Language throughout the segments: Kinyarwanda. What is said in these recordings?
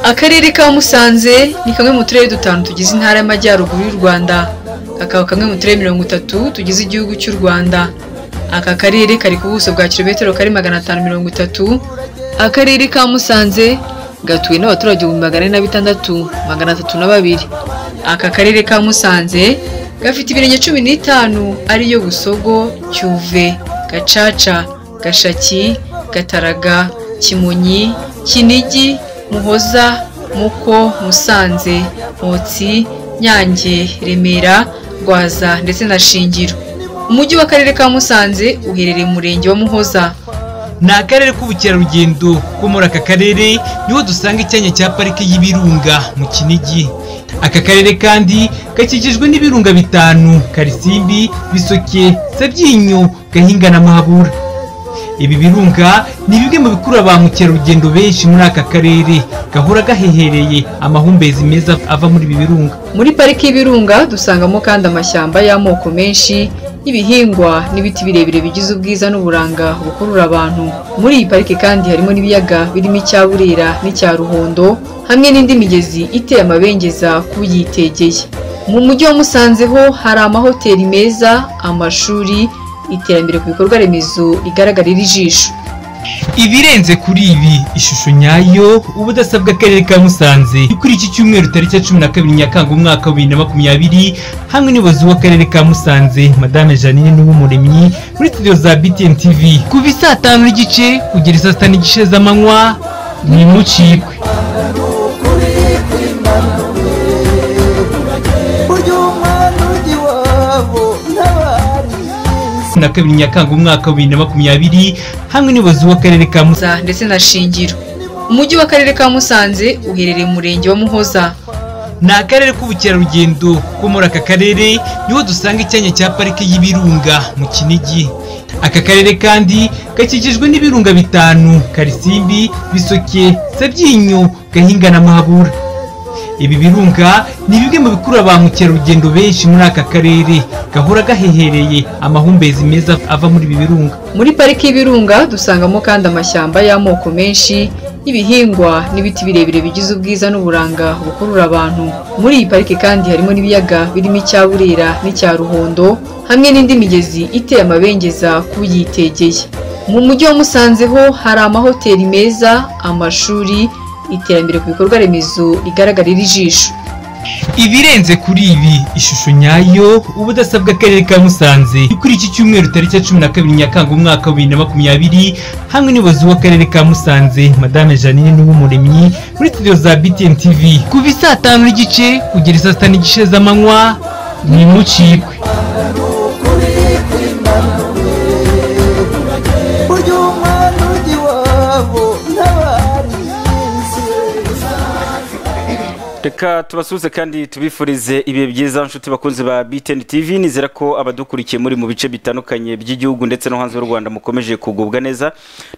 akarere ka musanze ni kamwe mu turere dutanu tugize intara y'amajyaruguru y'u rwanda kakaba kamwe mu turere mirongo itatu tugize igihugu cy'u rwanda aka karere kari ku buso bwa kilometero kari magana atanu mirongo itatu akarere ka musanze gatuwe n'abaturage ibihumbi magana ane na bitandatu magana atatu na babiri aka karere ka musanze gafite ibirenge cumi n'itanu ariyo busogo cyuve gacaca gashaki gataraga kimonyi kinigi muhoza muko musanze motsi nyange remera rwaza ndetse na shingiro umujyi w'akarere ka musanze uherereye mu murenge wa muhoza ni akarere k'ubukerarugendo ko muri aka karere niho dusanga icyanya cya parike y'ibirunga mu kinigi aka karere kandi gakikijwe n'ibirunga bitanu karisimbi bisoke sabyinyo gahinga na mahabura ibi birunga ni bimwe mu bikurura ba mukerarugendo benshi muri aka karere gahora gahehereye amahumbezi meza ava muri ibi birunga muri pariki y'ibirunga dusangamo kandi amashyamba y'amoko menshi y'ibihingwa n'ibiti birebire bigize ubwiza n'uburanga bukurura abantu muri iyi pariki kandi harimo n'ibiyaga birimo icya burera n'icya ruhondo hamwe n'indi migezi iteye amabengeza k'uyitegeye mu mujyi wa musanze ho hari amahoteli meza amashuri iterambere ku bikorwa remezo rigaragarira ijisho ibirenze kuri ibi ishusho nyayo ubudasa bw'akarere ka musanze kuri iki cyumweru tariki ya cumi na kabiri nyakanga umwaka wa bibiri na makumyabiri hamwe n'ubuyobozi bw'akarere ka musanze madame janine n'ubumuremyi muri studio za btn tv kuva isaa tanu n'igice kugera isaa sita n'igice z'amanywa ntimucikwe burya umwana ujya iwabo n'abariye na kabiri nyakanga umwaka wa bibiri na makumyabiri hamwe n'ubuyobozi bw'akarere ka musanze muhoza ndetse na shingiro umujyi w'akarere ka musanze uherereye mu murenge wa muhoza ni akarere k'ubukerarugendo ko muri aka karere niho dusanga icyanya cya parike y'ibirunga mu kinigi aka karere kandi gakikijwe n'ibirunga bitanu karisimbi bisoke sabyinyo gahinga na mahabura ibi birunga ni bimwe mu bikurura ba mukerarugendo benshi muri aka karere gahora gahehereye amahumbezi meza ava muri ibi birunga muri pariki y'ibirunga dusangamo kandi amashyamba y'amoko menshi y'ibihingwa n'ibiti birebire bigize ubwiza n'uburanga bukurura abantu muri iyi pariki kandi harimo n'ibiyaga birimo icya burera n'icya ruhondo hamwe n'indi migezi iteye amabengeza k'uyitegeye mu mujyi wa musanze ho hari amahoteli meza amashuri iterambere ku bikorwa remezo rigaragarira ijisho ibirenze kuri ibi ishusho nyayo ubudasa bw'akarere ka musanze kuri iki cyumweru tariki ya cumi na kabiri nyakanga umwaka wa bibiri na makumyabiri hamwe n'ubuyobozi bw'akarere ka musanze madame janine n'ubumuremyi muri studio za btn tv kuva isaa tanu n'igice kugera isaa sita n'igice z'amanywa ntimucikwe burya umwana ujya iwabo n'abariye reka tubasuhuze kandi tubifurize ibihe byiza nshuti bakunzi ba btn tv nizera ko abadukurikiye muri mu bice bitandukanye by'igihugu ndetse no hanze y'u rwanda mukomeje kugubwa neza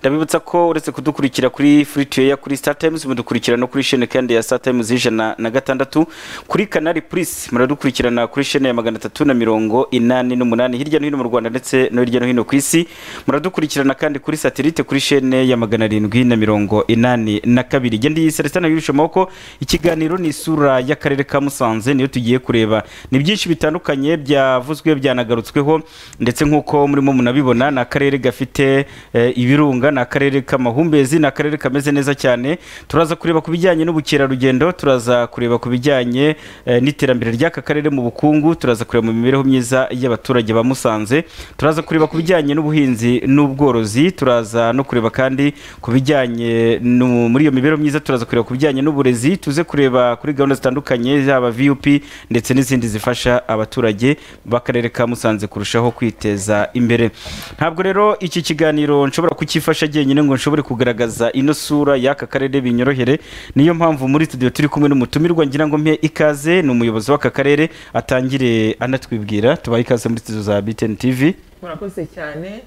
ndabibutsa ko uretse kudukurikira kuri free to air kuri star times mudukurikira no kuri shene kandi ya star times y'ijana na gatandatu kuri kanari plus muradukurikirana kuri shene ya magana atatu na mirongo inani n'umunani hirya no hino mu rwanda ndetse no hirya no hino ku isi muradukurikirana kandi kuri satelite kuri shene ya magana arindwi na mirongo inani na kabiri gendi celestin yurusha amaboko ikiganiro ni isura y'akarere ka musanze niyo tugiye kureba ni byinshi bitandukanye byavuzwe byanagarutsweho ndetse nk'uko murimo munabibona ni akarere gafite eh, ibirunga ni akarere k'amahumbezi ni akarere kameze neza cyane turaza kureba ku bijyanye n'ubukerarugendo turaza kureba ku bijyanye eh, n'iterambere ry'aka karere mu bukungu turaza kureba mu mibereho myiza y'abaturage ba musanze turaza kureba ku bijyanye n'ubuhinzi n'ubworozi turaza no kureba kandi ku bijyanye nu- muri iyo mibereho myiza turaza kureba ku bijyanye n'uburezi tuze kureba kuri gahunda zitandukanye zaba vup ndetse n'izindi zifasha abaturage b'akarere ka musanze kurushaho kwiteza imbere ntabwo rero iki kiganiro nshobora kukifasha jyenyine ngo nshobore kugaragaza ino sura y'aka karere binyorohere niyo mpamvu muri studio turi kumwe n'umutumirwa ngira ngo mpe ikaze ni umuyobozi w'aka karere atangire anatwibwira tubahe ikaze muri studio za btn tv murakoze cyane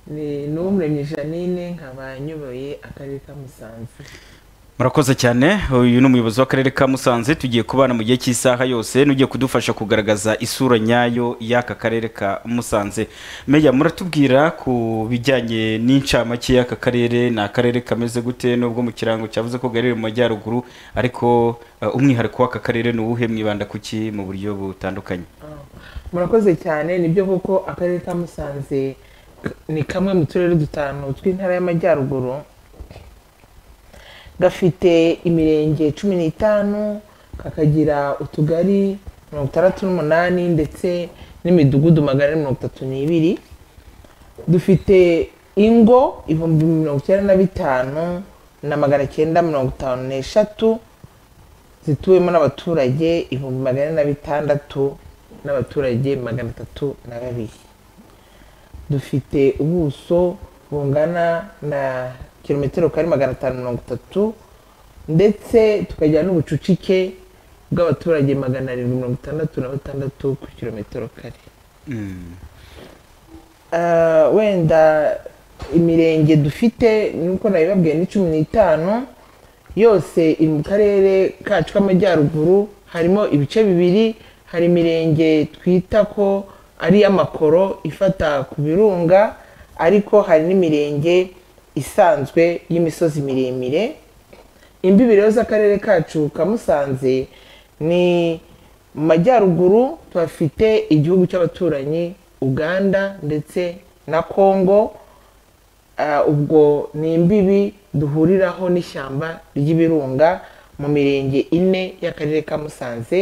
ni n'uwumuremyi janine nkaba nyoboye akarere ka musanze murakoze cyane uyu ni umuyobozi w'akarere ka musanze tugiye kubana mu gihe cy'isaha yose n'ugiye kudufasha kugaragaza isura nyayo y'aka karere ka musanze meya muratubwira ku bijyanye n'incamake y'aka karere ni akarere kameze gute nubwo mu kirango cyavuze ko gaherereye mu majyaruguru ariko eh, umwihariko w'aka karere ni uwuhe mwibanda kuki mu buryo butandukanye murakoze cyane nibyo koko akarere ka musanze ni kamwe mu turere dutanu tw'intara y'amajyaruguru gafite imirenge cumi n'itanu kakagira utugari mirongo itandatu n'umunani ndetse n'imidugudu magana ane mirongo itatu n'ibiri dufite ingo ibihumbi mirongo icyenda na bitanu na magana cyenda mirongo itanu n'eshatu zituwemo n'abaturage ibihumbi magana ane na bitandatu n'abaturage magana atatu na babiri dufite ubuso bungana na kilometero kari magana atanu mirongo itatu ndetse tukagira n'ubucucike bw'abaturage magana arindwi mirongo itandatu na batandatu ku kilometero kare Ah, wenda imirenge dufite nk'uko nabibabwiye ni cumi n'itanu yose iri mu karere kacu k'amajyaruguru harimo ibice bibiri hari imirenge twita ko ari iy'amakoro ifata ku birunga ariko hari n'imirenge isanzwe y'imisozi miremire imbibi rero z'akarere kacu ka musanze ni mu majyaruguru tuhafite igihugu cy'abaturanyi uganda ndetse na kongo Ah, ubwo ni imbibi duhuriraho n'ishyamba ry'ibirunga mu mirenge ine y'akarere ka musanze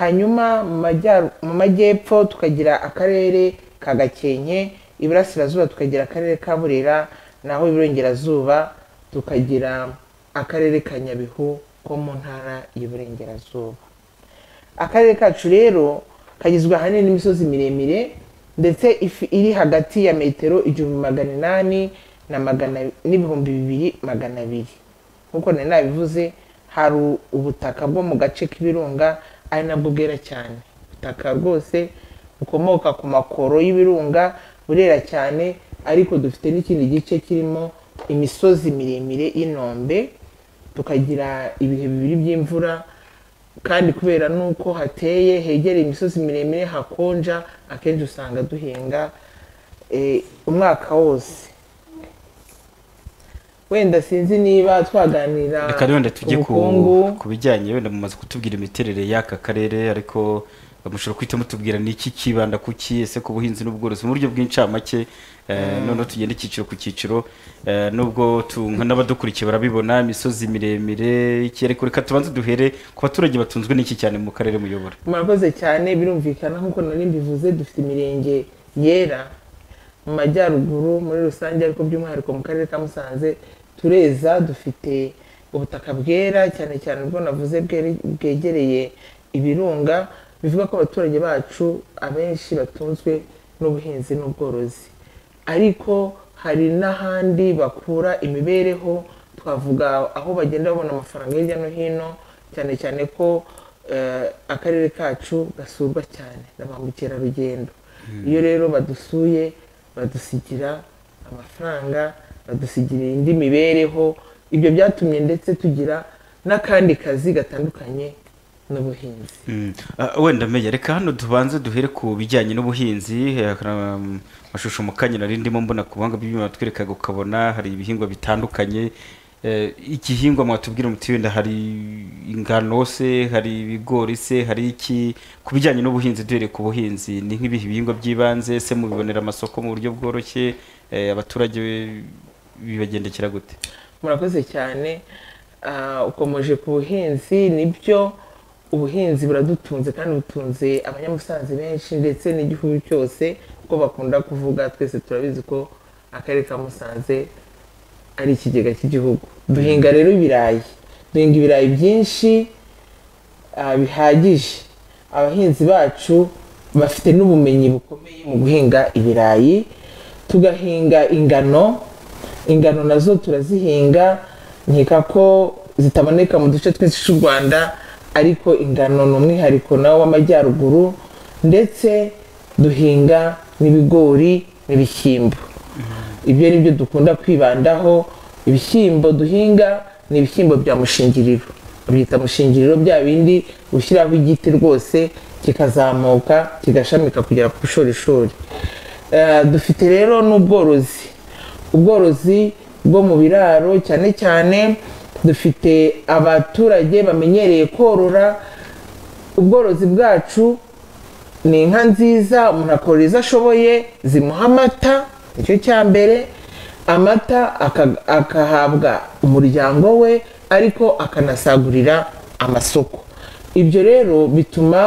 hanyuma mu majyaru- mu majyepfo tukagira akarere ka gakenke iburasirazuba tukagira akarere ka burera naho iburengerazuba tukagira akarere ka nyabihu ko mu ntara y'iburengerazuba akarere kacu rero kagizwe ahanini n'imisozi miremire ndetse ifi- iri hagati ya metero igihumbi magana inani na magana- n'ibihumbi bibiri magana abiri nk'uko nari nabivuze hari u- ubutaka bwo mu gace k'ibirunga ari nabwo bwera cyane ubutaka rwose bukomoka ku makoro y'ibirunga burera cyane ariko dufite n'ikindi gice kirimo imisozi miremire y'inombe tukagira ibihe bibiri by'imvura kandi kubera n'uko hateye hegereye imisozi miremire hakonja akenshi usanga duhinga eh, umwaka wose wenda sinzi niba twaganira reka wenda tujye ku ubukungu. ku bijyanye wenda mumaze kutubwira imiterere y'aka karere ariko mushobora guhita mutubwira niki kibanda kuki ese ku buhinzi n'ubworozi mu buryo bw'incamake eh, noneho tugenda icyiciro ku cyiciro eh, nubwo tu- n'abadukurikiye barabibona imisozi miremire iki ariko reka tubanze duhere ku baturage batunzwe n'iki cyane mu karere muyobora murakoze cyane birumvikana nk'uko nari mbivuze dufite imirenge yera mu majyaruguru muri rusange ariko by'umwihariko mu karere ka musanze tureza dufite ubutaka bwera cyane cyane ubwo navuze bwere- bwegereye ibirunga bivuga ko abaturage bacu abenshi batunzwe n'ubuhinzi n'ubworozi ariko hari n'ahandi bakura imibereho twavuga aho bagenda babona amafaranga hirya no hino cyane cyane ko eh, akarere kacu gasurwa cyane na ba mukerarugendo iyo rero badusuye badusigira amafaranga badusigira indi mibereho ibyo byatumye ndetse tugira n'akandi kazi gatandukanye n'ubuhinzi Mm. Ah, wenda meya reka hano tubanze duhere ku bijyanye n'ubuhinzi eh, um, amashusho mu kanya nari ndimo mbona ku buhanga bw'ibyuma batwerekaga ukabona hari ibihingwa bitandukanye Eh, igihingwa mwatubwira muti wenda hari ingano se hari ibigori se hari iki ku bijyanye n'ubuhinzi duhereye ku buhinzi ni nk'ibihe bihingwa by'ibanze se mubibonera amasoko mu buryo bworoshye eh, abaturage bibagendekera gute murakoze cyane Ah, ukomeje ku buhinzi nibyo ubuhinzi buradutunze kandi butunze abanyamusanze benshi ndetse n'igihugu cyose kuko bakunda kuvuga twese turabizi ko akarere ka musanze ari ikigega cy'igihugu duhinga rero ibirayi duhinga ibirayi byinshi ah, bihagije abahinzi bacu bafite n'ubumenyi bukomeye mu guhinga ibirayi tugahinga ingano ingano nazo turazihinga nkeka ko zitaboneka mu duce twinshi tw'u rwanda ariko ingano ni umwihariko nawo w'amajyaruguru ndetse duhinga n'ibigori n'ibishyimbo ibyo ni byo dukunda kwibandaho ibishyimbo duhinga ni ibishyimbo bya mushingiriro babyita mushingiriro bya bindi ushyiraho igiti rwose kikazamuka kigashamika kugera ku bushorishori Eh, dufite rero n'ubworozi ubworozi bwo mu biraro cyane cyane dufite abaturage bamenyereye korora ubworozi bwacu ni inka nziza umuntu akorora izo ashoboye zimuha amata nicyo cya mbere amata aka- akahabwa umuryango we ariko akanasagurira amasoko ibyo rero bituma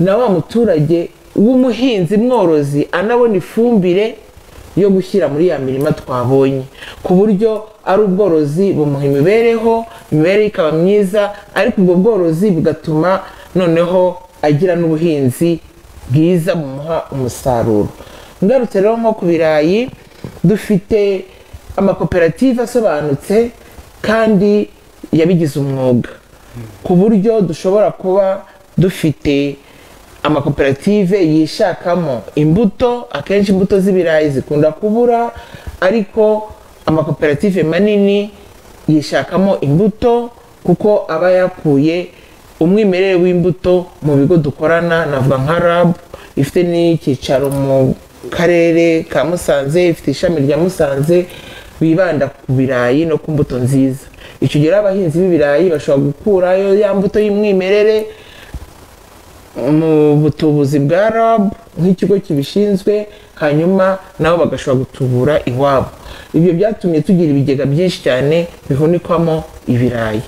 na wa muturage w'umuhinzi mworozi anabona ifumbire yo gushyira muri ya mirima twabonye ku buryo ari ubworozi bumuha imibereho imibereho ikaba myiza ariko ubwo bworozi bugatuma noneho agira n'ubuhinzi bwiza bumuha umusaruro ngarutse rero nko ku birayi dufite amakoperative asobanutse kandi yabigize umwuga ku buryo dushobora kuba dufite amakoperative yishakamo imbuto akenshi imbuto z'ibirayi zikunda kubura ariko amakoperative manini yishakamo imbuto kuko aba yakuye umwimerere w'imbuto mu bigo dukorana navuga nka rab ifite n'icyicaro mu karere ka musanze ifite ishami rya musanze bibanda ku birayi no ku mbuto nziza icyo gihe rero abahinzi b'ibirayi bashobora gukurayo ya mbuto y'umwimerere mu butubuzi bwa rab nk'ikigo kibishinzwe hanyuma nabo bagashobora gutubura iwabo ibyo byatumye tugira ibigega byinshi cyane bihunikwamo ibirayi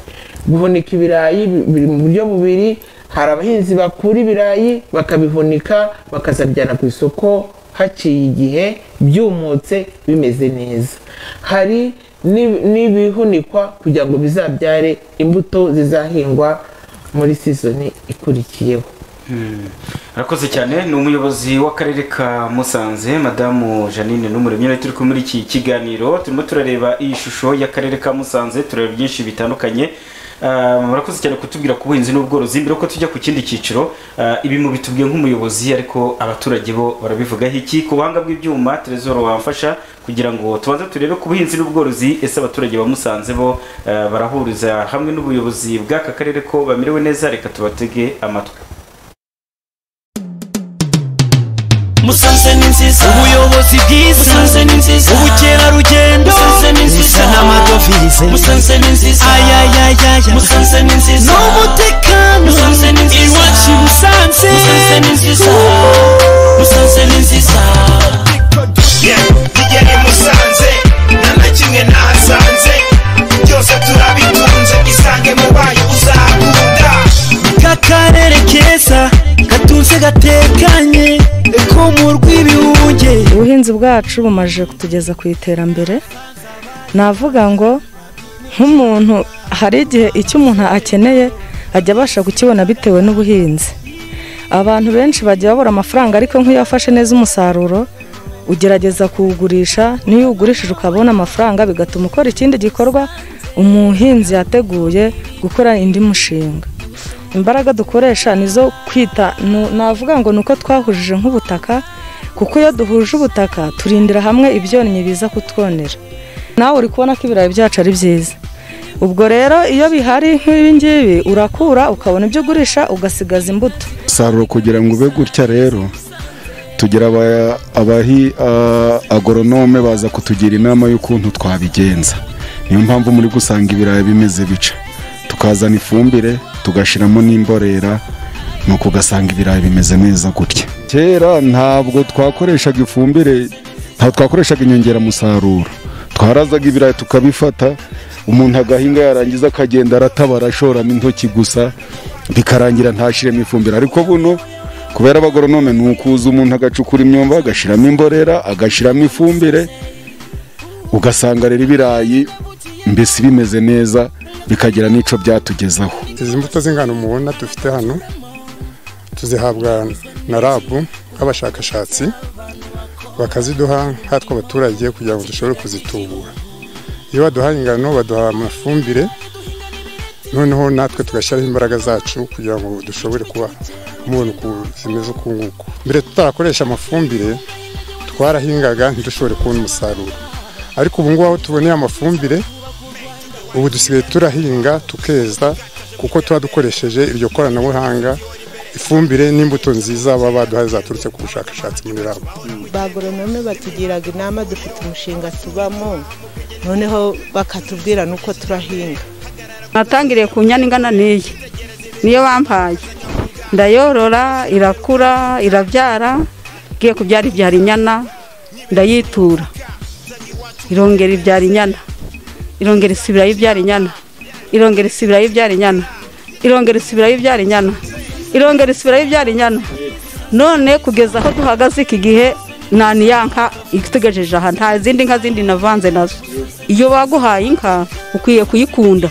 guhunika ibirayi bi- biri mu buryo bubiri hari abahinzi bakura ibirayi bakabihunika bakazajyana ku isoko haciye igihe byumutse bimeze neza hari n'i- n'ibihunikwa kugira ngo bizabyare imbuto zizahingwa muri sizoni ikurikiyeho arakoze cyane ni umuyobozi w'akarere ka musanze madamu janine n'umuremyi nawe turi kumwe muri iki kiganiro turimo turareba iyi shusho y'akarere ka musanze turareba byinshi bitandukanye Ah, murakoze cyane kutubwira ku buhinzi n'ubworozi mbere yuko tujya ku kindi cyiciro ah, ibi mu bitubwiye nk'umuyobozi ariko abaturage bo barabivugaho iki ku buhanga bw'ibyuma terezoro wamfasha kugira ngo tubanze turebe ku buhinzi n'ubworozi ese abaturage ba musanze bo ah, barahuriza hamwe n'ubuyobozi bw'aka karere ko bamerewe neza reka tubatege amatwi musanze ni nziza ubuyobozi bwiza musanze ni nziza ubukerarugendo musanze ni nziza uzana amadovize musanze ni nziza ayayayaya musanze ni nziza n'umutekano musanze ni nziza iwacu i musanze musanze ni nziza musanze ni nziza tugere musanze nta na kimwe nahasanze byose turabitunze isange mu bayo uzakunda kakarere keza gatunze gatekanye ko mu rw'ibihunge ubuhinzi bwacu bumaze kutugeza ku iterambere navuga ngo nk'umuntu hari igihe icyo umuntu akeneye ajya abasha kukibona bitewe n'ubuhinzi abantu benshi bagiye babura amafaranga ariko nk'iyo wafashe neza umusaruro ugerageza kuwugurisha n'iyo uwugurishije ukabona amafaranga bigatuma ukora ikindi gikorwa umuhinzi yateguye gukora indi mushinga imbaraga dukoresha ni izo kwita nu- navuga ngo ni uko twahujije nk'ubutaka kuko iyo duhuje ubutaka turindira hamwe ibyonnyi biza kutwonera nawe uri kubona ko ibirayi byacu ari byiza ubwo rero iyo bihari nk'ibingibi urakura ukabona ibyo ugurisha ugasigaza imbuto umusaruro kugira ngo ube gutya rero tugira aba- abahi a- agoronome baza kutugira inama y'ukuntu twabigenza niyo mpamvu muri gusanga ibirayi bimeze bica tukazana ifumbire tugashyiramo n'imborera nuko ugasanga ibirayi bimeze neza gutya kera ntabwo twakoreshaga ifumbire ntabwo twakoreshaga inyongeramusaruro twarazaga ibirayi tukabifata umuntu agahinga yarangiza akagenda aratabara ashoramo intoki gusa bikarangira ntashyiremo ifumbire ariko buno kubera abagoronome ni ukuza umuntu agacukura imyumba agashyiramo imborera agashyiramo ifumbire ugasanga rero ibirayi mbese bimeze neza bikagira n'icyo byatugezaho izi mbuto z'ingano mubona dufite hano tuzihabwa na rabu nk'abashakashatsi bakaziduha nkatwe abaturage kugira ngo dushobore kuzitubura iyo baduhaye ingano baduha amafumbire noneho natwe tugashyiraho imbaraga zacu kugira ngo dushobore kuba mubona uko zimeze uku nguku mbere tutarakoresha amafumbire twarahingaga ntidushobore kubona umusaruro ariko ubu ngubu aho tuboneye amafumbire ubu dusigaye turahinga tukeza kuko tuba dukoresheje iryo koranabuhanga ifumbire n'imbuto nziza baba baduhaye zaturutse ku bushakashatsi muri rabo bagoronome batugira inama dufite umushinga tubamo noneho bakatubwira n'uko turahinga natangiriye ku nyana ingana n'iyi niyo bampaye ndayorora irakura irabyara ngiye kubyara ibyara inyana ndayitura irongera ibyara inyana irongera isubirayo ibyara inyana irongera isubirayo ibyara inyana irongera isubirayo ibyara inyana irongera isubirayo ibyara inyana none kugeza aho duhagaze iki gihe nta niyanka itugejeje aha nta zindi nka zindi navanze nazo iyo baguhaye inka ukwiye kuyikunda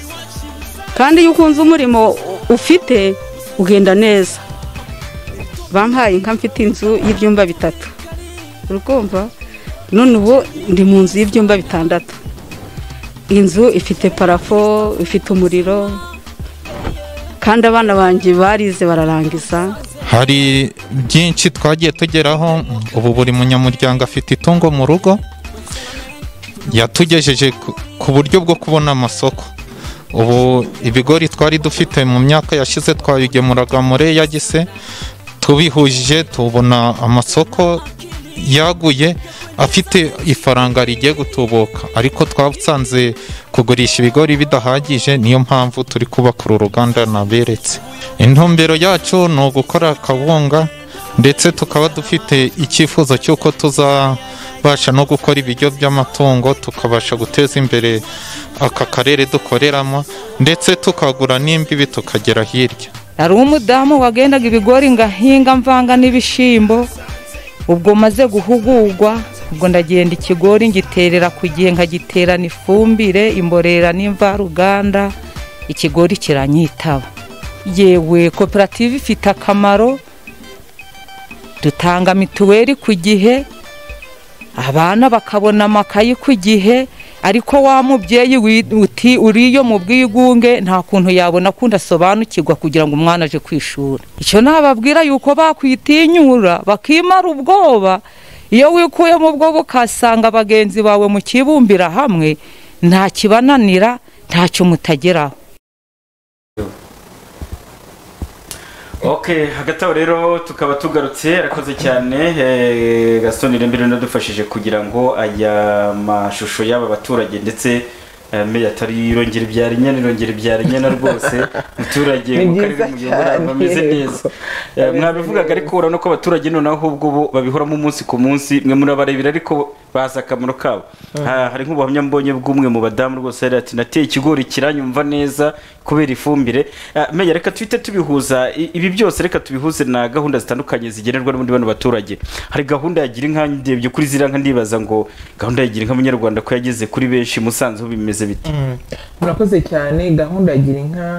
kandi iyo ukunze umurimo ufite ugenda neza bampaye inka mfite inzu y'ibyumba bitatu urukumva none ubu ndi mu nzu y'ibyumba bitandatu inzu ifite parafo ifite umuriro kandi abana banjye barize bararangiza hari byinshi twagiye tugeraho ubu buri munyamuryango afite itungo mu rugo yatugejeje ku- ku buryo bwo kubona amasoko ubu ibigori twari dufite mu myaka yashize twabigemuraga muri yagise tubihujije tubona amasoko yaguye afite ifaranga rigiye gutubuka ariko twasanze kugurisha ibigori bidahagije niyo mpamvu turi kubaka uru ruganda naberetse intumbero yacu ni ugukora akabunga ndetse tukaba dufite icyifuzo cy'uko tuzabasha no gukora ibiryo by'amatungo tukabasha guteza imbere aka karere dukoreramo ndetse tukagura n'imbibi tukagera hirya hari umudamu wagendaga ibigori ngahinga mvanga n'ibishyimbo ubwo maze guhugurwa ubwo ndagenda ikigori ngiterera ku gihe nkagiterana ifumbire imborera n'imvaruganda ikigori kiranyitaba yewe koperative ifite akamaro dutanga mituweli ku gihe abana bakabona amakayi ku gihe ariko wa mubyeyi wi- uti uriyo mu bwigunge nta kuntu yabona kundi asobanukirwa kugira ngo umwana aje ku ishuri icyo nababwira yuko bakwitinyura bakimara ubwoba iyo wikuye mu bwoba ukasanga bagenzi bawe mu kibumbira hamwe nta kibananira ntacyo mutageraho ok hagati aho rero tukaba tugarutse arakoze cyane eh, gaston irembere unadufashije kugira ngo aya mashusho y'aba baturage ndetse eh, meya atari irongera ibyara inyana irongera ibyara inyana rwose umuturage Ni mu karere byiza mugendera cyane, bameze yego. neza Eh, mwabivugaga ariko urabona ko abaturage noneho ahubwo bo babihoramo umunsi ku munsi mwe murabarebera ariko bazi akamaro kabo Mm. Ha- hari nk'ubuhamya mbonye bw'umwe mu badamu rwose yari ati nateye ikigori kiranyumva neza kubera ifumbire Ah, meya reka tuhite tubihuza I- ibi byose reka tubihuze na gahunda zitandukanye zigenerwa n'ubundi bano baturage hari gahunda yagira inka ndebye kuri ziriya nka ndibaza ngo gahunda yagira inka munyarwanda ko yageze kuri benshi musanze ho bimeze bite murakoze cyane gahunda ya gira inka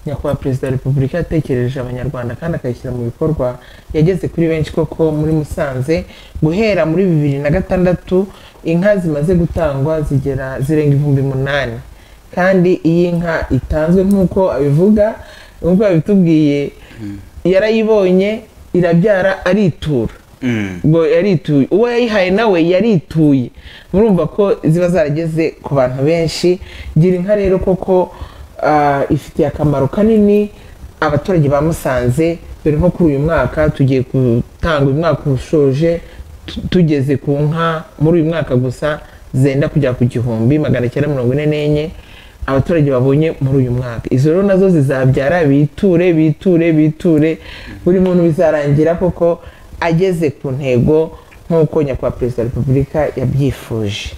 nyakubahwa perezida wa repubulika yatekereje abanyarwanda kandi akayishyira mu bikorwa yageze kuri benshi koko muri musanze guhera muri bibiri na gatandatu inka zimaze gutangwa zigera zirenga ibihumbi munani kandi iyi nka itanzwe nk'uko abivuga nk'uko yabitubwiye yarayibonye irabyara aritura ngo yarituye uwo yayihaye nawe yarituye murumva ko ziba zarageze ku bantu benshi gira inka rero koko ah, ifitiye akamaro kanini abaturage ba musanze dore nko kuri uyu mwaka tugiye gutanga uyu mwaka ushoje tu- tugeze ku nka muri uyu mwaka gusa zenda kujya ku gihumbi magana cyenda mirongo ine n'enye abaturage babonye muri uyu mwaka izo rero nazo zizabyara biture biture biture buri muntu bizarangira koko ageze ku ntego nk'uko nyakubahwa perezida wa repubulika yabyifuje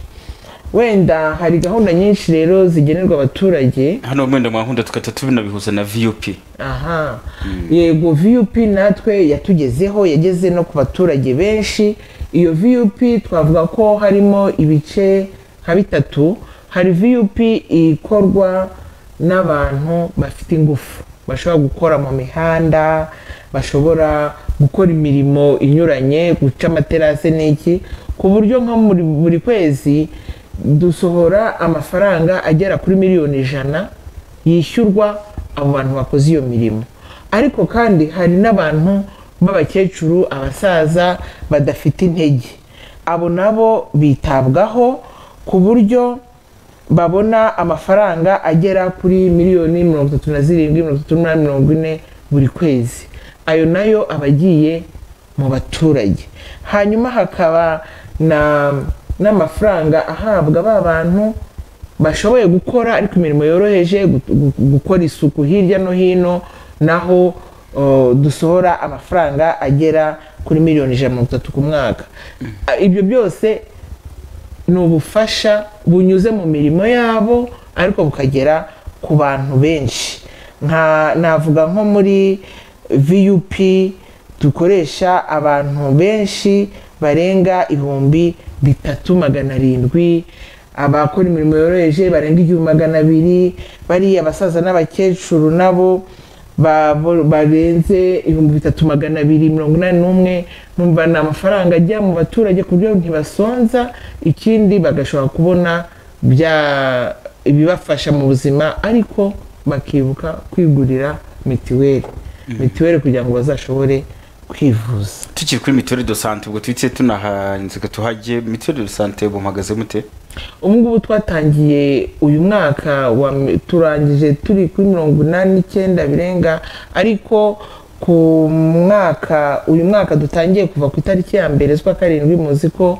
wenda hari gahunda nyinshi rero zigenerwa abaturage hano mwenda mwahunda tugahita tubinabihuza na vup aha yego vup natwe yatugezeho yageze no ku baturage benshi iyo vup twavuga ko harimo ibice nka bitatu hari vup ikorwa n'abantu bafite ingufu bashobora gukora mu mihanda bashobora gukora imirimo inyuranye guca amaterasi n'iki ku buryo nko muri buri kwezi dusohora amafaranga agera kuri miliyoni ijana yishyurwa abo bantu bakoze iyo mirimo ariko kandi hari n'abantu b'abakecuru abasaza badafite intege abo nabo bitabwaho ku buryo babona amafaranga agera kuri miliyoni mirongo itatu na zirindwi mirongo itatu n'umunani mirongo ine buri kwezi ayo nayo aba agiye mu baturage hanyuma hakaba na n'amafaranga ahabwa ba bantu bashoboye gukora ariko imirimo yoroheje gu- gu- gukora isuku hirya no hino naho uh, dusohora amafaranga agera kuri miliyoni ijana na mirongo itatu ku mwaka Ah, ibyo byose ni ubufasha bunyuze mu mirimo yabo ariko bukagera ku bantu benshi nka navuga nko muri vup dukoresha abantu benshi barenga ibihumbi bitatu magana arindwi abakora imirimo yoroheje barenga igihumbi magana abiri bariya abasaza n'abakecuru nabo babo- barenze ibihumbi bitatu magana abiri mirongo inani n'umwe numva ni amafaranga ajya mu baturage ku buryo ntibasonza ikindi bagashobora kubona bya- ibibafasha mu buzima ariko bakibuka kwigurira mitiweli mitiweli kugira ngo bazashobore kwivuza tukiri kuri mituweli do sante ubwo tuhite tunahanzika tuhajye mituweli do sante bumuhagaze mute ubu ngubu twatangiye uyu mwaka wa mi- turangije turi kuri mirongo inani n'icyenda birenga ariko ku mwaka uyu mwaka dutangiye kuva ku itariki ya mbere z'ukwa karindwi muzi ko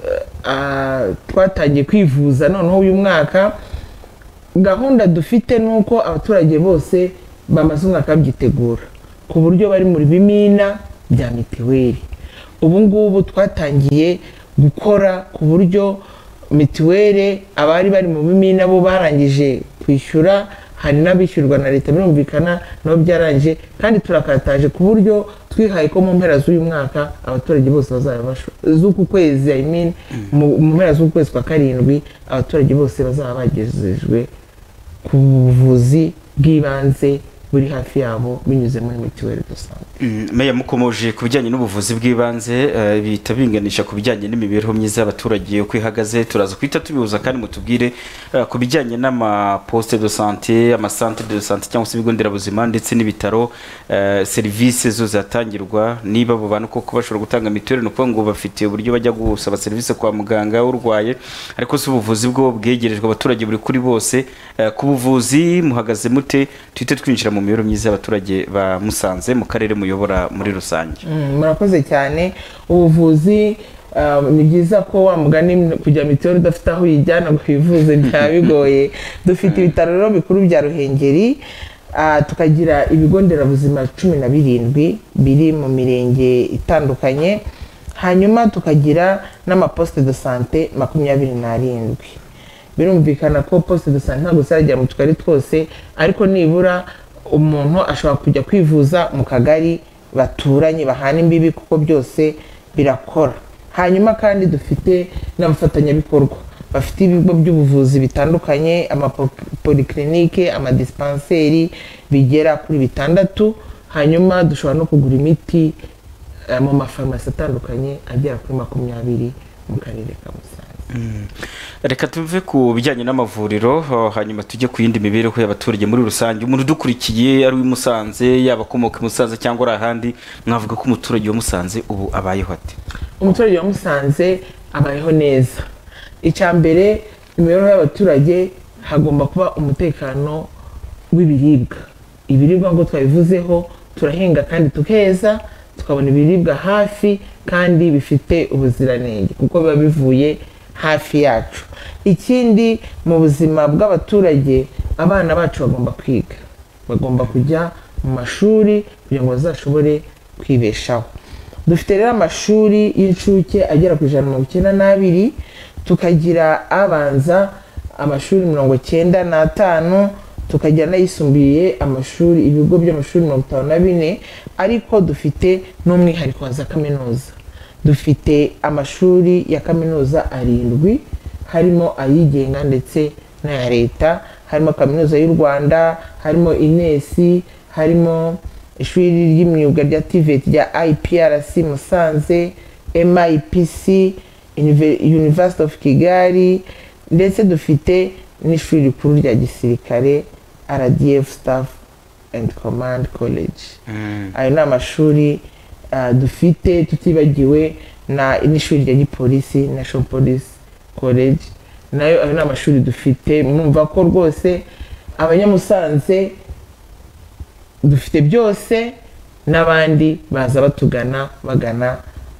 eh, ah, twatangiye kwivuza noneho uyu mwaka gahunda dufite ni uko abaturage bose bamaze umwaka babyitegura ku buryo bari mu bimina bya mitiweli ubu ngubu twatangiye gukora ku buryo mitiweli abari bari mu bimina bo barangije kwishyura hari n'abishyurwa na leta birumvikana nabo byarangije kandi turakataje ku buryo twihaye ko mu mpera z'uyu mwaka abaturage bose bazaba basho- z'uku kwezi I mean, mu mu mpera z'uku kwezi kwa karindwi abaturage bose bazaba bagejejwe ku buvuzi bw'ibanze buri hafi yabo binyuze muri mituweli dosante Mm, Meya mukomoje ku bijyanye n'ubuvuzi bw'ibanze eh, bihita binganisha ku bijyanye n'imibereho myiza y'abaturage uko ihagaze turaza guhita tubihuza kandi mutubwire eh, ku bijyanye n'amaposite de sante amasantere de sante cyangwa se ibigo nderabuzima ndetse n'ibitaro eh, serivisi zo zatangirwa niba abo bantu koko bashobora gutanga mituweli ni ukuvuga ngo bafite uburyo bajya gusaba serivisi kwa muganga urwaye ariko si ubuvuzi bwo bwegerejwe abaturage buri kuri bose Eh, ku buvuzi muhagaze mute tuhite twinjira mu mibereho myiza y'abaturage ba musanze mu karere muyobora muri rusange Mm, murakoze cyane ubuvuzi um, ni byiza ko wa mugani kujya mituweli udafite aho uyijyana ngo wivuze byaba bigoye dufite ibitaro rero bikuru bya ruhengeri ah, tukagira ibigo nderabuzima cumi na birindwi biri mu mirenge itandukanye hanyuma tukagira n'amaposite de sante makumyabiri n'arindwi birumvikana ko posite de sante ntabwo zirajya mu tugari twose ariko nibura umuntu ashobora kujya kwivuza mu kagari baturanye bahana imbibi kuko byose birakora hanyuma kandi dufite n'abafatanyabikorwa bafite ibigo by'ubuvuzi bitandukanye amapolikirinike amadispenseri bigera kuri bitandatu hanyuma dushobora no kugura imiti eh, mu mafarumasi atandukanye agera kuri makumyabiri mu karere ka musanze Mm. reka tuve ku bijyanye n'amavuriro oh, hanyuma tujye ku yindi mibereho y'abaturage muri rusange umuntu udukurikiye ari uw'i musanze yaba akomoka i musanze cyangwa ari ahandi mwavuga ko umuturage wa musanze ubu abayeho ate umuturage wa musanze abayeho neza icya mbere imibereho y'abaturage hagomba kuba umutekano w'ibiribwa ibiribwa ngo twabivuzeho turahinga kandi tukeza tukabona ibiribwa hafi kandi bifite ubuziranenge kuko biba bivuye hafi yacu ikindi mu buzima bw'abaturage abana bacu bagomba kwiga bagomba kujya mu mashuri kugira ngo bazashobore kwibeshaho dufite rero amashuri y'incuke agera ku ijana na mirongo icyenda n'abiri tukagira abanza amashuri mirongo icyenda n'atanu tukagira n'ayisumbuye amashuri ibigo by'amashuri mirongo itanu na bine ariko dufite n'umwihariko wa za kaminuza dufite amashuri ya kaminuza arindwi harimo ayigenga ndetse n'aya leta harimo kaminuza y'u rwanda harimo inesi harimo ishuri ry'imyuga rya TVET rya IPRC Musanze MIPC Unive- University of Kigali ndetse dufite n'ishuri rikuru rya gisirikare RDF Staff and Command College Mm. ayo ni amashuri ah, dufite tutibagiwe na n'ishuri rya gipolisi National Police College nayo ayo ni amashuri dufite mwumva ko rwose abanyamusanze dufite byose n'abandi baza batugana bagana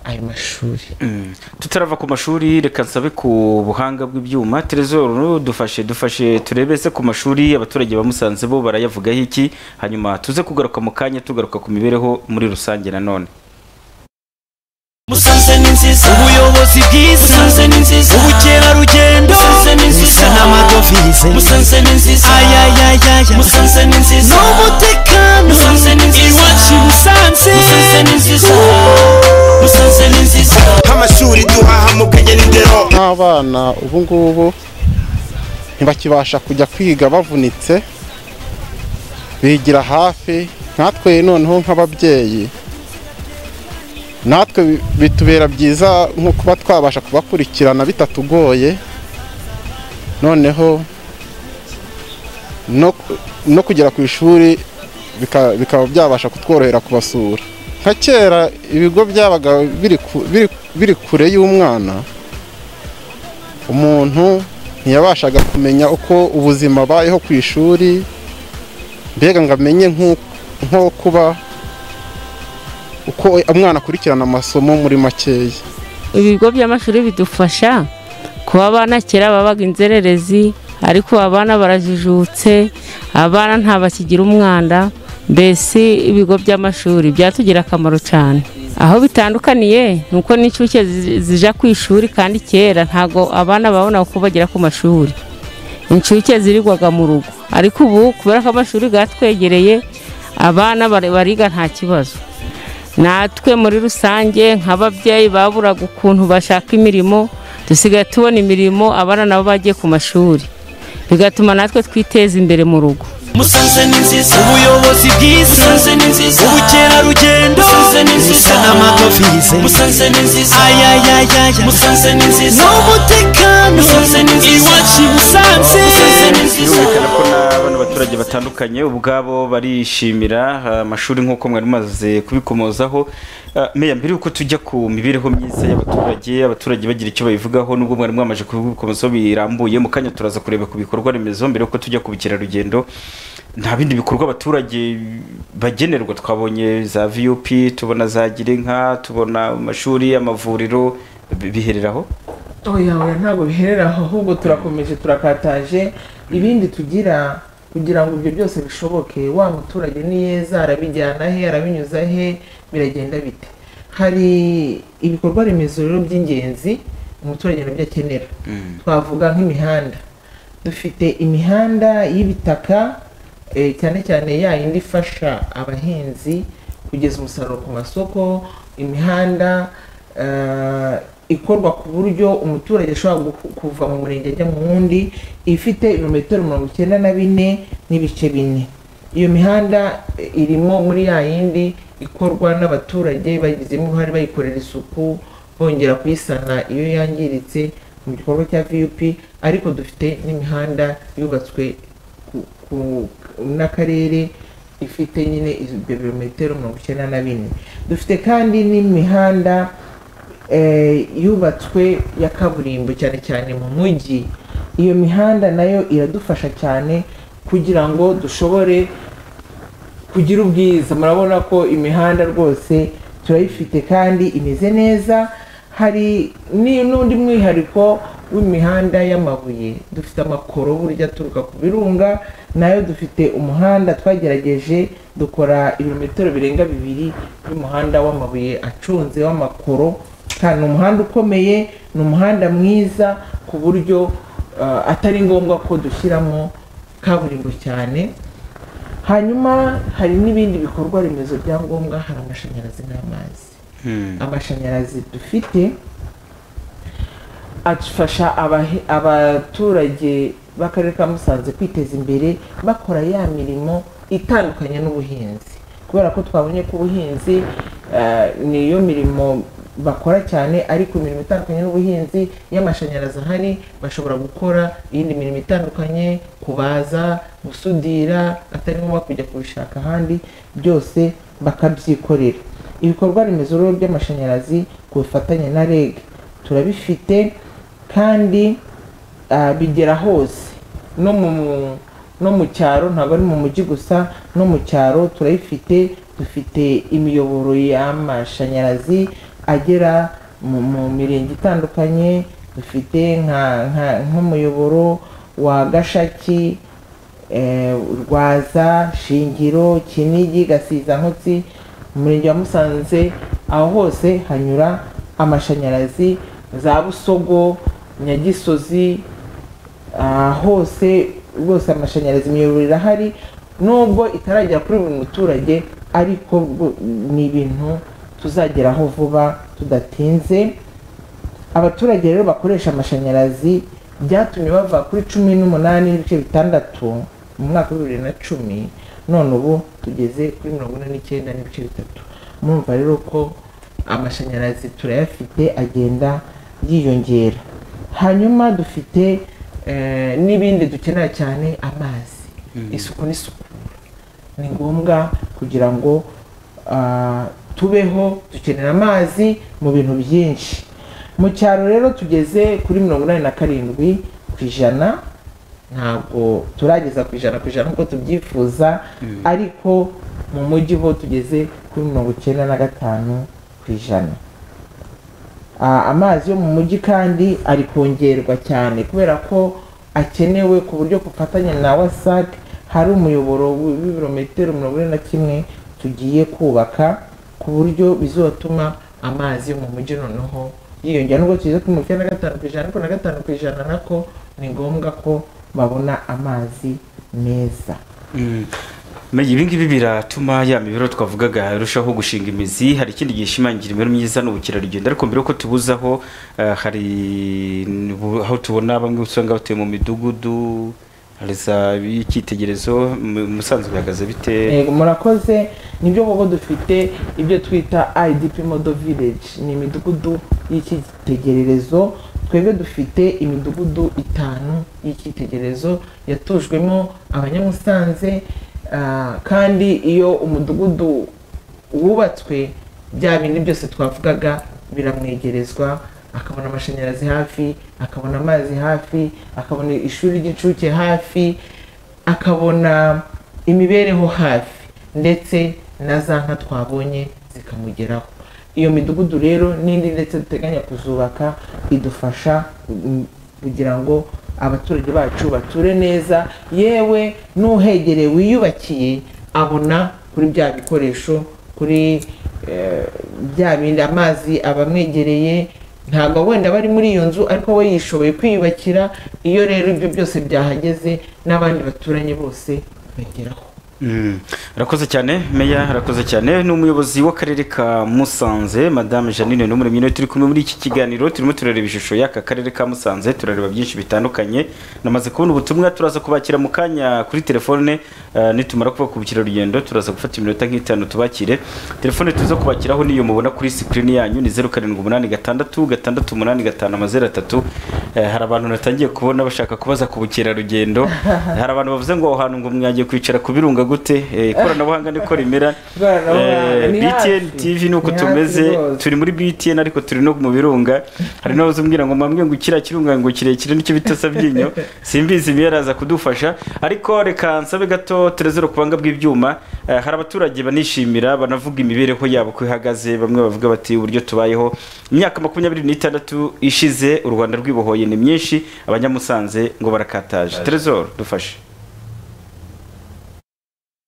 ayo mashuri tutarava ku mashuri reka nsabe ku buhanga bw'ibyuma terezoro dufashe dufashe turebe se ku mashuri abaturage bamusanze bo barayavugaho iki hanyuma tuze kugaruka mu kanya tugaruka ku mibereho muri rusange nanone musanze ni nziza ubuyobozi bwiza musanze ni nziza ubukerarugendo musanze ni nziza n'amadovize musanze ni nziza ayayayaya musanze ni nziza n'umutekano musanze ni nziza iwacu musanze musanze ni nziza musanze ni nziza amashuri duhaha mu kageni dero nk'abana ubu ngubu ntibakibasha kujya kwiga bavunitse bigira hafi nkatwe noneho nk'ababyeyi natwe bi- bitubera byiza nko kuba twabasha kubakurikirana bitatugoye noneho no, no kugera ku ishuri bika- bikaba byabasha kutworohera kubasura nka kera ibigo byabaga biri ku- biri- biri kure y'umwana umuntu ntiyabashaga kumenya uko ubuzima abayeho ku ishuri mbega ngo amenye nk'u- nko kuba uko umwana akurikirana amasomo muri makeya ibigo by'amashuri bidufasha kuba abana kera babaga inzererezi ariko ubu abana barajijutse abana ntabakigira umwanda mbese ibigo by'amashuri byatugira akamaro cyane aho bitandukaniye ni uko n'incuke zi- zija ku ishuri kandi kera ntabwo abana babona uko bagera ku mashuri incuke zirigwaga mu rugo ariko ubu kubera ko amashuri yatwegereye abana bari- bariga nta kibazo natwe muri rusange nk'ababyeyi baburaga ukuntu bashaka imirimo dusigaye tubona imirimo abana nabo bagiye ku mashuri bigatuma natwe twiteza imbere mu rugo musanze ni nziza ubuyobozi bwiza musanze ni nziza ubukerarugendo musanze ni nziza n'amadovize musanze ni nziza ayayayaya musanze ni nziza n'umutekano musanze ni nziza iwacu musanze musanze ni nziza birumvikana ko n'abana abaturage batandukanye ubwabo barishimira ah, amashuri nk'uko mwari mumaze kubikomozaho Ah, meya mbere y'uko tujya ku mibereho myiza y'abaturage abaturage bagira icyo babivugaho nubwo mwari mwamaje kubikomozaho birambuye mu kanya turaza kureba ku bikorwa remezo mbere y'uko tujya ku bukerarugendo nta bindi bikorwa abaturage bagenerwa twabonye za vup tubona za girinka tubona amashuri amavuriro bi- bihereraho oya oya ntabwo biherera aho ahubwo turakomeje turakataje ibindi tugira kugira ngo ibyo byose bishoboke wa muturage niyeza arabijyana he arabinyuza he biragenda bite hari ibikorwa remezo rero by'ingenzi umuturage nabyo akenera twavuga nk'imihanda dufite imihanda y'ibitaka eh, cyane cyane ya yindi ifasha abahinzi kugeza umusaruro ku masoko imihanda eh, ikorwa ku buryo umuturage ashobora gu- kuva mu murenge ajya mu wundi ifite ibirometero mirongo icyenda na bine n'ibice bine iyo mihanda eh, irimo muri ya yindi ikorwa n'abaturage bagizemo uruhare bayikorera isuku bongera kuyisana iyo yangiritse mu gikorwa cya vup ariko dufite n'imihanda yubatswe ku- ku- n'akarere ifite nyine ibyo birometero mirongo icyenda na bine dufite kandi n'imihanda eh, yubatswe ya kaburimbo cyane cyane mu mujyi iyo mihanda nayo iradufasha cyane kugira ngo dushobore kugira ubwiza murabona ko imihanda rwose turayifite kandi imeze neza hari ni- n'undi mwihariko w'imihanda y'amabuye dufite amakoro burya aturuka ku birunga nayo dufite umuhanda twagerageje dukora ibirometero birenga bibiri y'umuhanda w'amabuye acunze w'amakoro kandi ni umuhanda ukomeye ni umuhanda mwiza ku buryo ah, atari ngombwa ko dushyiramo kaburimbo cyane hanyuma hari n'ibindi bikorwa remezo bya ngombwa hari amashanyarazi n'amazi amashanyarazi dufite afasha abahe- abaturage b'akarere ka musanze kwiteza imbere bakora ya mirimo itandukanye n'ubuhinzi kubera ko twabonye ko ubuhinzi eh, niyo mirimo bakora cyane ariko imirimo itandukanye n'ubuhinzi iyo amashanyarazi ahari bashobora gukora iyindi mirimo itandukanye kubaza gusudira atari ngombwa kujya kubishaka ahandi byose bakabyikorera ibikorwa remezo rero by'amashanyarazi ku bufatanye na reg turabifite kandi ah, bigera hose no mu no mu cyaro ntabwo ari mu mujyi gusa no mu cyaro turayifite dufite imiyoboro y'amashanyarazi agera mu, mu mirenge itandukanye dufite nka nka- nk'umuyoboro wa gashaki eh, rwaza shingiro kinigi gasiza nkotsi umurenge wa musanze aho hose hanyura amashanyarazi za busogo nyagisozi ah, hose rwose amashanyarazi imiyoboro irahari nubwo itaragera kuri buri muturage ariko rwo- ni ibintu tuzageraho vuba tudatinze abaturage rero bakoresha amashanyarazi byatumye bava kuri cumi n'umunani n'ibice bitandatu mu mwaka wa bibiri na cumi none ubu tugeze kuri mirongo ine n'icyenda n'ibice bitatu murumva rero ko amashanyarazi turayafite agenda yiyongera hanyuma dufite eh, n'ibindi dukenera cyane amazi isuku n'isukura ni ngombwa kugira ngo ah, tubeho dukenera amazi mu bintu byinshi mu cyaro rero tugeze kuri mirongo inani na karindwi ku ijana ntabwo turageza ku ijana ku ijana nk'uko tubyifuza ariko mu mujyi ho tugeze kuri mirongo icyenda na gatanu ku ijana Ah, amazi yo mu mujyi kandi ari kongerwa cyane kubera ko akenewe ku buryo ku bufatanye na wasac hari umuyoboro wi- w'ibirometero mirongo ine na kimwe tugiye kubaka ku buryo bizatuma amazi yo mu mujyi noneho yiyongera nubwo tugeze kuri mirongo icyenda na gatanu ku ijana ariko na gatanu ku ijana nako ni ngombwa ko babona amazi meza Menya, ibi ngibi biratuma ya mibereho twavugaga irushaho gushinga imizi hari ikindi gishimangira imibereho myiza n'ubukerarugendo ariko mbere yuko tubuze aho eh, hari nibu- aho tubona bamwe usanga batuye mu midugudu hari za y'icyitegererezo mu- musanze bihagaze bite Yego, murakoze nibyo koko dufite ibyo twita idp model village ni imidugudu y'icyitegererezo twebwe dufite imidugudu itanu y'icyitegererezo yatujwemo abanyamusanze ah, kandi iyo umudugudu wubatswe bya bindi byose twavugaga biramwegerezwa akabona amashanyarazi hafi akabona amazi hafi akabona ishuri ry'incuke hafi akabona imibereho hafi ndetse na za nka twabonye zikamugeraho iyo midugudu rero n'indi ndetse duteganya kuzubaka idufasha mm, kugira ngo abaturage bacu bature neza yewe n'uhegereye wiyubakiye abona kuri bya bikoresho kuri eh, bya bindi amazi abamwegereye ntabwo wenda bari muri iyo nzu ariko we yishoboye kwiyubakira iyo rero ibyo byose byahageze n'abandi baturanye bose bageraho Mm. arakoze cyane meya arakoze cyane ni umuyobozi w'akarere ka musanze madame janine n'umuremyi niwe turi kumwe muri iki kiganiro turimo turareba ishusho y'aka karere ka musanze turareba byinshi bitandukanye namaze kubona ubutumwa turaza kubakira mu kanya kuri telefone eh, nitumara kubakubikira urugendo turaza gufata iminota nk'itanu tubakire telefone tuza kubakiraho niyo mubona kuri sikirini yanyu ni zeru karindwi umunani gatandatu gatandatu umunani gatanu amazeru atatu Eh, hari abantu natangiye kubona bashaka kubaza ku bukerarugendo hari abantu bavuze ngo aho hantu ngo mwagiye kwicara ku birunga gute Eh, ikoranabuhanga niko rimera Ikoranabuhanga, Eh, ni btn hafi. tv nuko Ni hafi tumeze rwose. turi muri btn ariko turi no mu birunga hari n'abazubwira ngo mwambwe ngo kiriya kirunga ngo kirekire nicyo bita sabyinyo simbizi niyo araza kudufasha ariko reka nsabe gato tureze urukubanga bw'ibyuma Eh, hari abaturage banishimira banavuga imibereho yabo ko ihagaze bamwe bavuga bati uburyo tubayeho imyaka makumyabiri n'itandatu ishize u rwanda rwibohoye ni myinshi abanyamusanze ngo barakataje terezoro dufashe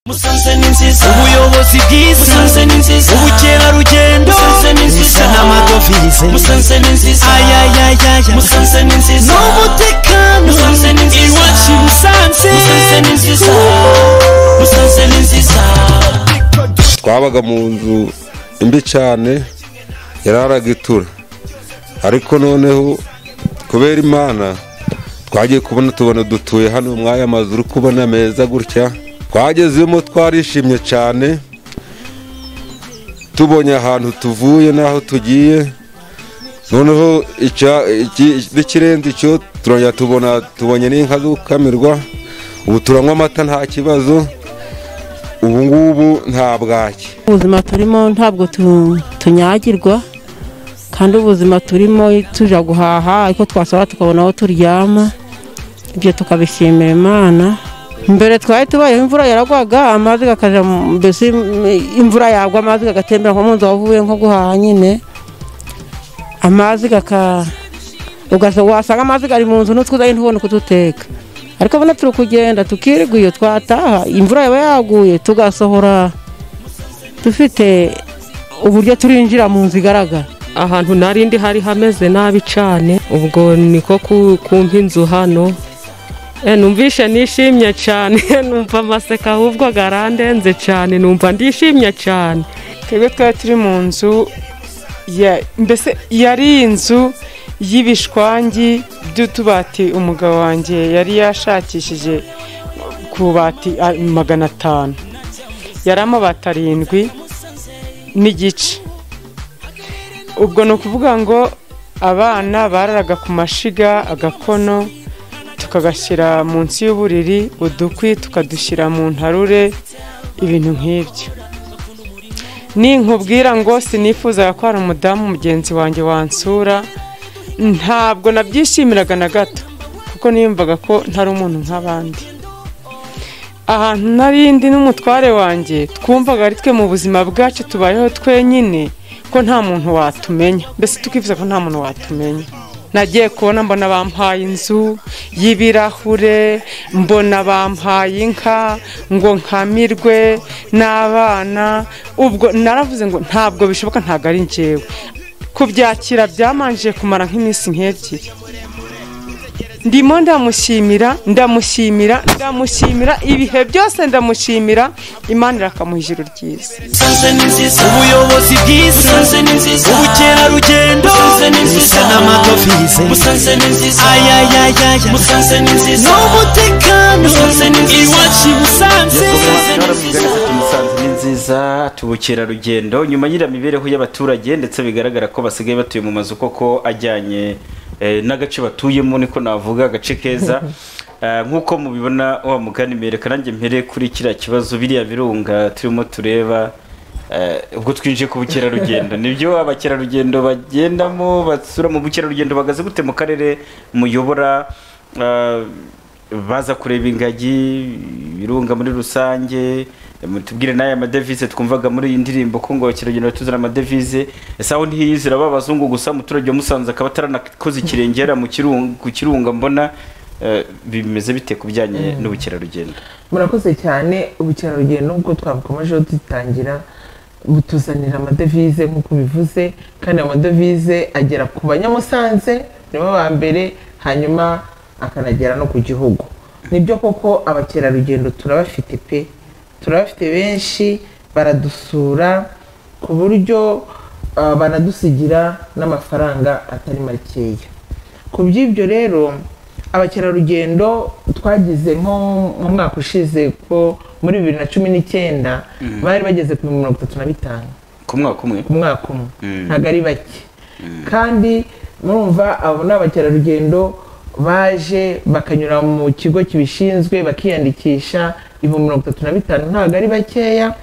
musanze ni nziza ubuyobozi bwiza musanze ni nziza ubukerarugendo musanze ni nziza n'amadovize musanze ni nziza ayayayaya musanze ni nziza n'umutekano musanze ni nziza iwacu i musanze musanze ni nziza musanze ni nziza twabaga mu nzu mbi cyane yararaga itura ariko noneho kubera imana twagiye kubona tubona dutuye hano muri aya mazu uri kubona meza gutya twagezemo twarishimye cyane tubonye ahantu tuvuye n'aho tugiye noneho icya- iki- n'ikirenze icyo turongera tubona tubonye n'inka zo gukamirwa ubu turanywa amata nta kibazo ubu ngubu nta bwaki ubuzima turimo ntabwo tu- tunyagirwa kandi ubuzima turimo tujya guhaha ariko twasaba tukabona aho turyama ibyo tukabishimira imana mbere twari tubayeho imvura yaragwaga amazi akaja mu- mbese mm, imvura yagwa amazi agatembera nko mu nzu wavuye nko guhaha nyine amazi gaka ugasa wasanga amazi ari mu nzu n'utwuzayo ntubone kututeka ariko abona turi kugenda tukirirwa iyo twataha imvura yaba yaguye tugasohora dufite uburyo turinjira mu nzu igaragara ahantu narindi hari hameze nabi cyane ubwo niko ku- kumpa inzu hano Eh, numvishe nishimye cyane numva amaseka ahubwo garandenze cyane numva ndishimye cyane twebwe twari turi mu nzu ya- mbese yari inzu y'ibishwangi by'utubati umugabo wanjye yari yashakishije ku bati ah, magana atanu yari amabati arindwi n'igice ubwo ni ukuvuga ngo abana bararaga ku mashiga agakono tukagashyira munsi y'uburiri udukwi tukadushyira mu ntarure ibintu nk'ibyo ninkubwira ngo sinifuzaga ko hari umudamu mugenzi wanjye wansura ntabwo nabyishimiraga na gato kuko niyumvaga ko ntari umuntu nk'abandi ahantu narindi n'umutware wanjye twumvaga ari twe mu buzima bwacu tubayeho twenyine ko nta muntu watumenya mbese tukifuza ko nta muntu watumenya nagiye kubona mbona bampaye inzu y'ibirahure mbona bampaye inka ngo nkamirwe n'abana ubwo naravuze ngo ntabwo bishoboka ntabwo ari njyewe kubyakira byamanje kumara nk'iminsi nk'ebyiri ndimo ndamushimira ndamushimira ndamushimira ibihe byose ndamushimira imana irakamuha ijuru ryiza ubuyobozi bwiza ubukerarugendo busa n'amadovize ayayayaya n'umutekano iwacu i busanze Musanze ni nziza tubukerarugendo nyuma y'iriya mibereho y'abaturage ndetse bigaragara ko basigaye batuye mu mazu koko ajyanye eh, n'agace batuyemo niko navuga agace keza Eh, nk'uko mubibona wa mugani mbereka nanjye mpere kuri kiriya kibazo biriya birunga turimo tureba eh, ubwo twinjiye ku bukerarugendo nibyo abakerarugendo bagendamo basura mu bukerarugendo bagaze gute mu karere muyobora eh, baza kureba ingagi ibirunga muri rusange tubwire n'aya madevize twumvaga muri iyi ndirimbo ko ngo abakerarugendo batuzana amadevize ese aho ntiyizera ba abazungu gusa umuturage wa musanze akaba ataranakoze ikirengera mu kirunga- ku kirunga mbona eh, bimeze bite ku bijyanye n'ubukerarugendo murakoze cyane ubukerarugendo nk'uko twabukomejeho dutangira butuzanira amadevize nk'uko bivuze kandi amadevize agera ku banyamusanze nibo ba mbere hanyuma akanagera no ku gihugu nibyo koko abakerarugendo turabafite pe turabafite benshi baradusura ku buryo ah, banadusigira n'amafaranga atari makeya ku by'ibyo rero abakerarugendo twagize nko mu mwaka ushize ko muri bibiri na cumi n'icyenda Mhm. bari bageze ku mirongo itatu na bitanu ku mwaka umwe ku mwaka umwe Mm. ntabwo ari bake kandi murumva abo ni abakerarugendo baje bakanyura mu kigo kibishinzwe bakiyandikisha ibihumbi mirongo itatu na bitanu ntabwo ari bakeya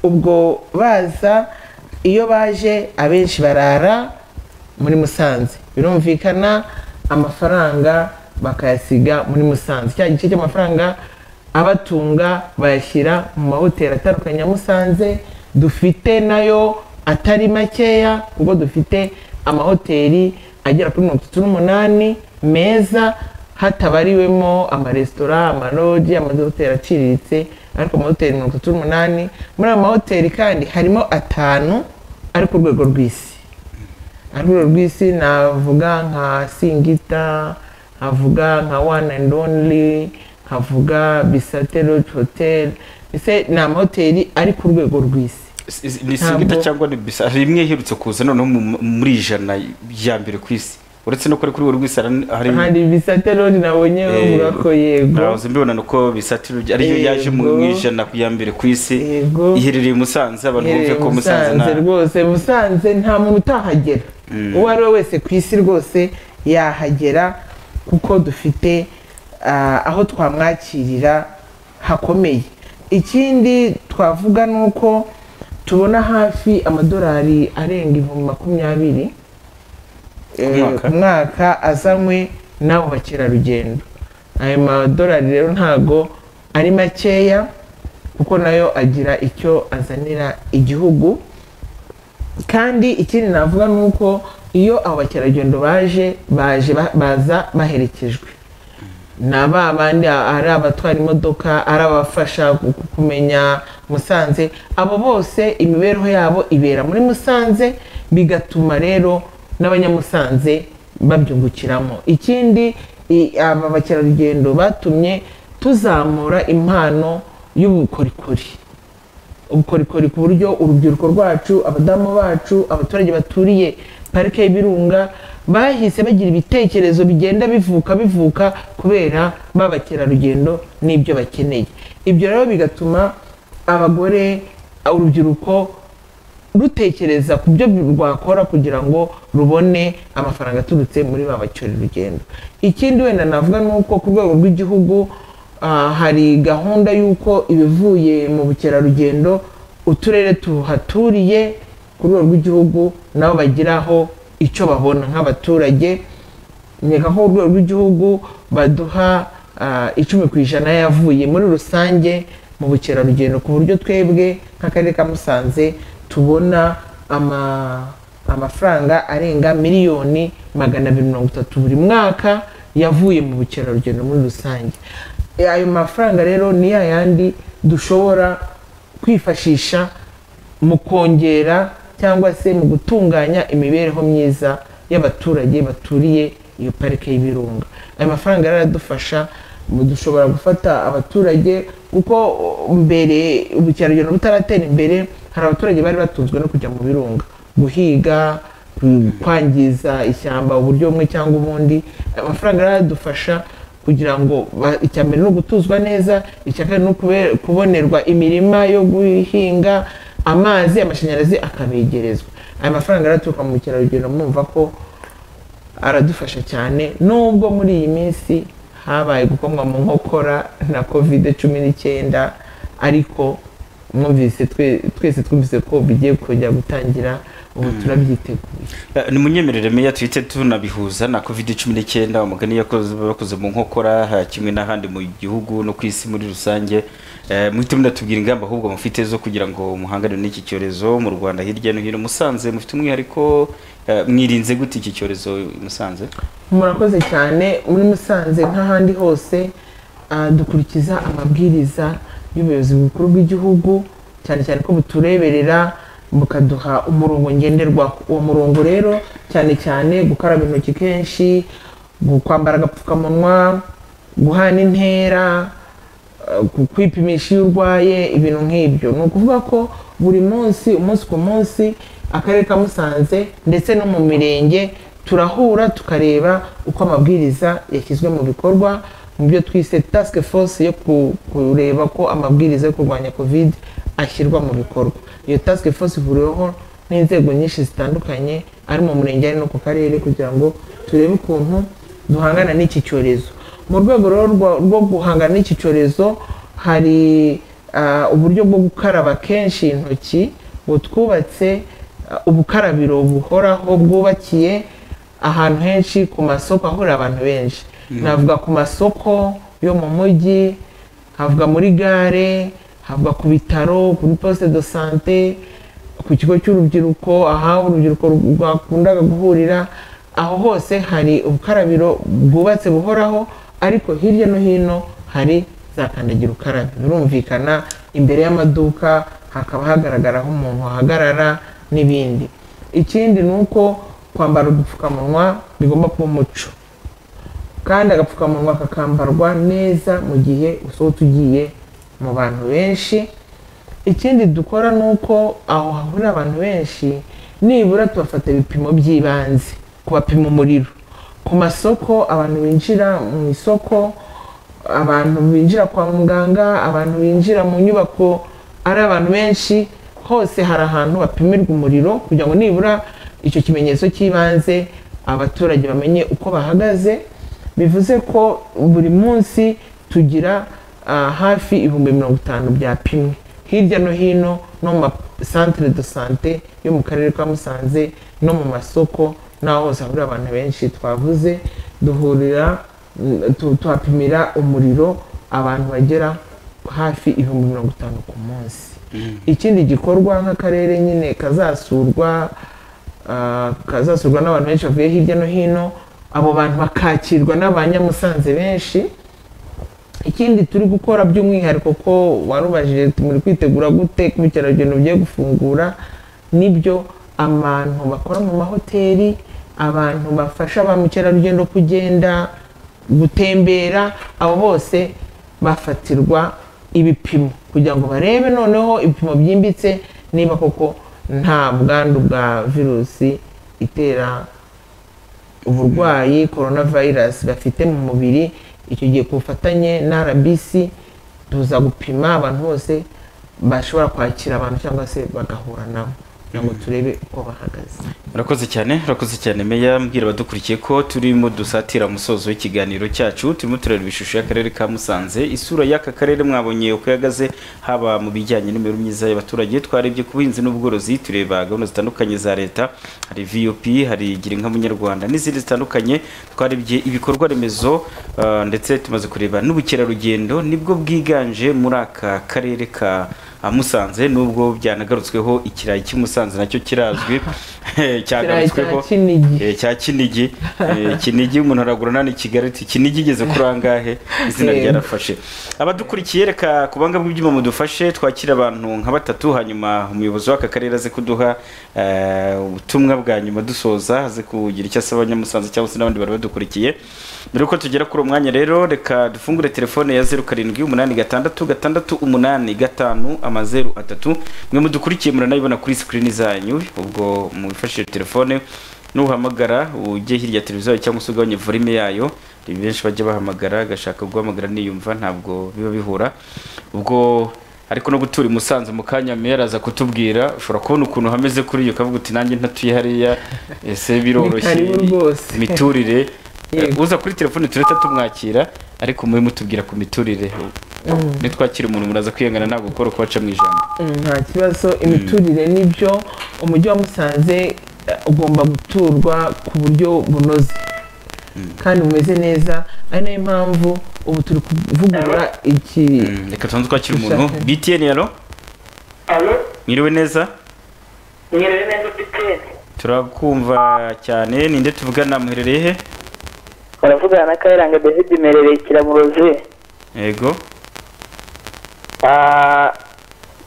ubwo baza iyo baje abenshi barara muri musanze birumvikana amafaranga bakayasiga muri musanze cya gice cy'amafaranga abatunga bayashyira mu mahoteli atandukanye ya musanze dufite nayo atari makeya kuko dufite amahoteli agera kuri mirongo itatu n'umunani meza hatabariwemo amaresitora amalogi amahoteli aciriritse ariko amahoteli mirongo itatu n'umunani muri ayo mahoteli kandi harimo atanu ari ku rwego rw'isi ari ku rwego rw'isi navuga nka singita nkavuga nka one and only nkavuga bisate lodge hotel mbese ni amahoteli ari ku rwego rw'isi Is- is- ni singita Ntabwo- cyangwa ni bisa hari imwe iherutse kuza noneho mu- muri ijana ya mbere ku isi uretse no kuri kuri buri rw'isi hari hari bisate lodge nabonye bavuga ko yego nabuze mbibona ni uko bisatiro ariyo Yego. yaje mu mu ijana ya mbere ku isi iherereye i Musanze abantu bumve Iherereye ko Musanze nta Musanze rwose musanze nta muntu utahagera Mm. uwo ari we wese ku isi rwose yahagera kuko dufite ah, aho twamwakirira hakomeye ikindi twavuga ni uko tubona hafi amadolari arenga ibihumbi makumyabiri Ku mwaka? mwaka azanywe n'abo bakerarugendo ayo madolari rero ntago ari makeya kuko nayo agira icyo azanira igihugu kandi ikindi navuga ni uko iyo abakerarugendo baje baje ba- baza baherekejwe na ba bandi ari abatwara imodoka ari abafasha ku- ku- kumenya musanze abo bose imibereho yabo ibera muri musanze bigatuma rero n'abanyamusanze babyungukiramo ikindi i- aba bakerarugendo batumye tuzamura impano y'ubukorikori ubukorikori ku buryo urubyiruko rwacu abadamu bacu abaturage baturiye parike y'ibirunga bahise bagira ibitekerezo bigenda bivuka bivuka kubera babakerarugendo n'ibyo bakeneye ibyo rero bigatuma abagore urubyiruko rutekereza ku byo rwakora kugira ngo rubone amafaranga aturutse muri ba bakerarugendo ikindi wenda navuga ni uko ku rwego rw'igihugu ah, hari gahunda y'uko ibivuye mu bukerarugendo uturere tuhaturiye ku rwego rw'igihugu nabo bagiraho icyo babona nk'abaturage nkeka ko urwego rw'igihugu baduha ah, icumi ku ijana yavuye muri rusange mu bukerarugendo ku buryo twebwe nk'akarere ka musanze tubona ama- amafaranga arenga miliyoni magana abiri mirongo itatu buri mwaka yavuye mu bukerarugendo muri rusange E, ayo mafaranga rero ni ya yandi dushobora kwifashisha mu kongera cyangwa se mu gutunganya imibereho myiza y'abaturage baturiye iyo parike y'ibirunga ayo mafaranga rero aradufasha mu- dushobora gufata abaturage kuko o, mbere ubukerarugendo butaratera imbere hari abaturage bari batunzwe no kujya mu birunga guhiga ku- kwangiza ishyamba uburyo bumwe cyangwa ubundi ayo mafaranga rero aradufasha kugira ngo ba- icya mbere ni ugutuzwa neza icya kabiri ni ukube- kubonerwa imirima yo guhinga amazi amashanyarazi akabegerezwa aya mafaranga rero aturuka mu bukerarugendo mwumva ko aradufasha cyane nubwo muri iyi minsi habaye gukomwa mu nkokora na covid cumi n'icyenda ariko mwumvise twe- twese twumvise ko bigiye kujya gutangira ubu turabyiteguye Eh, nimunyemerere meya tuhite tunabihuza na covid cumi n'icyenda umugani yakoze- bakoze mu nkokora eh, kimwe n'ahandi mu gihugu no ku isi muri rusange Eh, muhite munatubwira ingamba ahubwo mufite zo kugira ngo muhangane n'iki cyorezo mu rwanda hirya no hino musanze mufite umwihariko eh, mwirinze gute iki cyorezo musanze murakoze cyane muri musanze nk'ahandi hose ah, dukurikiza amabwiriza y'ubuyobozi bukuru bw'igihugu cyane cyane ko butureberera bukaduha umurongo ngenderwaho uwo murongo rero cyane cyane gukaraba intoki kenshi gu- kwambara agapfukamunwa guhana intera eh, ku- kwipimisha iyo urwaye ibintu nk'ibyo ni ukuvuga ko buri munsi umunsi ku munsi akarere ka musanze ndetse no mu mirenge turahura tukareba uko amabwiriza yashyizwe mu bikorwa mu byo twise task force yo ku- kureba ko amabwiriza yo kurwanya covid ashyirwa mu bikorwa iyo task force ihuriweho n'inzego nyinshi zitandukanye ari mu murenge ari no ku karere kugira ngo turebe ukuntu duhangana n'iki cyorezo mu rwego rero rwa- rwo guhangana n'iki cyorezo hari ah, uburyo bwo gukaraba kenshi intoki butwubatse ah, ubukarabiro buhoraho bwubakiye ahantu henshi ku masoko ahurira abantu benshi Mhm. navuga ku masoko yo mu mujyi havuga muri gare havuga ku bitaro kuri poste de sante ku kigo cy'urubyiruko aha urubyiruko rwakundaga guhurira aho hose hari ubukarabiro bwubatse buhoraho ariko hirya no hino hari za kandagira ukarabe birumvikana imbere y'amaduka hakaba hagaragara aho umuntu ahagarara n'ibindi ikindi ni uko kwambara udupfukamunwa bigomba kuba umuco kandi agapfukamunwa kakambarwa neza mu gihe usohotse ugiye mu bantu benshi ikindi dukora ni uko aho hahurira abantu benshi nibura tubafata ibipimo by'ibanze kubapima umuriro ku masoko abantu binjira mu isoko abantu binjira kwa muganga abantu binjira mu nyubako ari abantu benshi hose hari ahantu bapimirwa umuriro kugira ngo nibura icyo kimenyetso cy'ibanze abaturage bamenye uko bahagaze bivuze ko buri munsi tugira ah, hafi ibihumbi mirongo itanu byapimwe hirya no hino no mu masantere de sante yo mu karere ka musanze no mu masoko n'aho hose hahurira abantu benshi twavuze duhurira mm, tu- tuhapimira umuriro abantu bagera hafi ibihumbi mirongo itanu ku munsi ikindi gikorwa nk'akarere nyine kazasurwa ah, kazasurwa n'abantu benshi bavuye hirya no hino abo bantu bakakirwa n'abanyamusanze benshi ikindi turi gukora by'umwihariko ko warubajije muri kwitegura gute ku bukerarugendo bugiye gufungura nibyo abantu bakora mu mahoteli abantu bafasha ba mukerarugendo kugenda gutembera abo bose bafatirwa ibipimo kugira ngo barebe noneho ibipimo byimbitse niba koko nta bwandu bwa virusi itera uburwayi korona vayirasi bafite mu mubiri icyo gihe ku bufatanye na rbc tuza gupima abantu bose bashobora kwakira abantu cyangwa se bagahura nabo kugira ngo turebe uko bahagaze murakoze cyane murakoze cyane meya mbwira abadukurikiye ko turimo dusatira umusozo w'ikiganiro cyacu turimo turareba ishusho y'akarere ka musanze isura y'aka karere mwabonye uko ihagaze haba mu bijyanye n'imibereho myiza y'abaturage twarebye ku buhinzi n'ubworozi tureba gahunda zitandukanye za leta hari vup hari gira inka munyarwanda n'izindi zitandukanye twarebye ibikorwa remezo ah, ndetse tumaze kureba n'ubukerarugendo nibwo bwiganje muri aka karere ka ah, musanze nubwo byanagarutsweho ikirayi cy'i musanze nacyo kirazwi cyagarutsweho Kirayi cya Kinigi. Eh, cya kinigi Eh, kinigi umuntu aragura nani kigali ati kinigi igeze kuri angahe izina Yego. ryarafashe abadukurikiye reka ku banga bw'ibyuma mudufashe twakire abantu nka batatu hanyuma umuyobozi w'aka karere aze kuduha eh, ubutumwa bwa nyuma dusoza aze kugira icyo asaba abanyamusanze cyangwa se n'abandi bari badukurikiye mbere yuko tugera kuri uwo mwanya rero reka dufungure telefone ya zeru karindwi umunani gatandatu gatandatu umunani gatanu amazeru atatu mwe mudukurikiye muranayibona kuri sikirini zanyu ubwo mwifashishije telefone nuhamagara ujye hirya ya televiziyo yawe cyangwa se ugabanye volume yayo hari benshi bajya bahamagara agashaka guhamagara niyumva ntabwo biba bihura ubwo ariko no gutura i musanze mu kanya meya araza kutubwira ushobora kubona ukuntu hameze kuri iyo ukavuga uti nanjye ntatuye hariya ese biroroshye karibu rwose. imiturire uza kuri telefone tureta tumwakira ariko mubi mutubwira ku miturire Mm. nitwakira umuntu muraza kwiyangana ntabwo gukora uko baca mu ijambo Mm, nta kibazo imiturire n'ibyo umujyi wa musanze eh, ugomba guturwa ku buryo bunoze kandi bumeze neza ari nayo mpamvu ubu turi kuvugurura iki reka tubanze twakira umuntu Dushake. btn yaro mwiriwe neza turakumva cyane ninde tuvugana muherereye he baravugana na kayiranga david merereye kiramurozi yego Ah,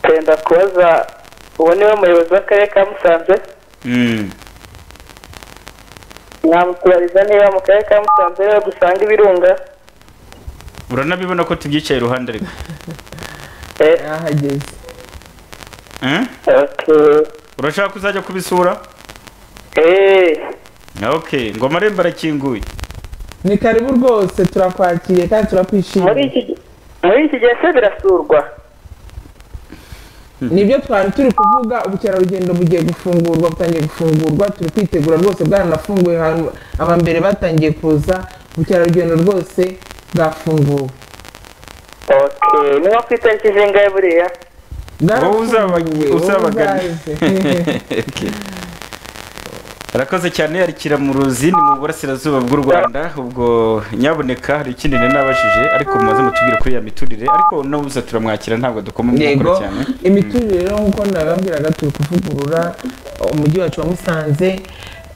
tenda kubaza uwo niwe muyobozi w'akarere ka musanze Mm. namutubariza niba mu karere ka musanze ariho dusanga ibirunga uranabibona ko tubyicaye iruhande rwe yahageze Mm? urashaka kuzajya kubisura okay ngo amarembo arakinguye ni karibu rwose turakwakiriye kandi turakwishimiye muri iki gihe se birasurwa nibyo twari turi kuvuga ubukerarugendo bugiye gufungurwa butangiye gufungurwa turi kwitegura rwose bwaranafunguye ahantu abambere batangiye kuza ubukerarugendo rwose bwafunguwe okay ni nko ku itariki zingahe buriya wowe uzabagi- Bwarafunguwe, wowe uzabagana uzaze. Okay. arakoze cyane arikira mu ruzi ni mu burasirazuba bw'u rwanda ubwo nyaboneka hari ikindi nari nabajije ariko mumaze mutubwire kuri ya miturire ariko n'ubuza turamwakira ntabwo dukoma mu yego nkokora cyane imiturire rero nk'uko nababwiraga turi kuvugurura umujyi wacu wa musanze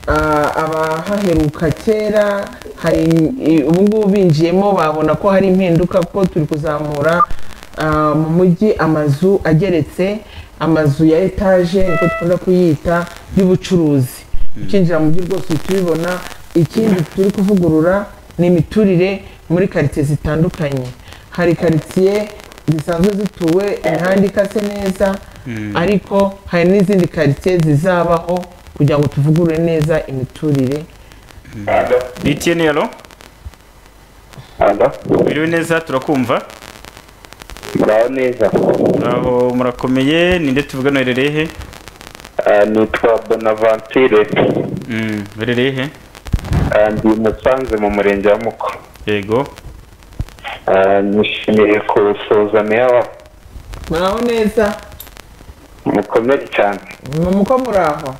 Ah, abahaheruka kera hari i- ubu ngubu binjiyemo babona ko hari impinduka kuko turi kuzamura ah, mu mujyi amazu ageretse amazu ya etaje niko dukunda kuyita y'ubucuruzi ukinjira mu mujyi rwose uhita ubibona ikindi turi kuvugurura ni imiturire muri karitsiye zitandukanye hari karitsiye zisanzwe zituwe imihanda ikase neza ariko hari n'izindi karitsiye zizabaho kugira ngo tuvugurure neza imiturire btn yaro biriwe neza turakumva muraho neza muraho murakomeye ninde tuvugana uherereye he Ah, nitwa bonaventure uherereye he Ah, ndi musanze mu murenge wa muko yego nishimiye kuwusoza meya wa muraho neza mukomere cyane ni muko muraho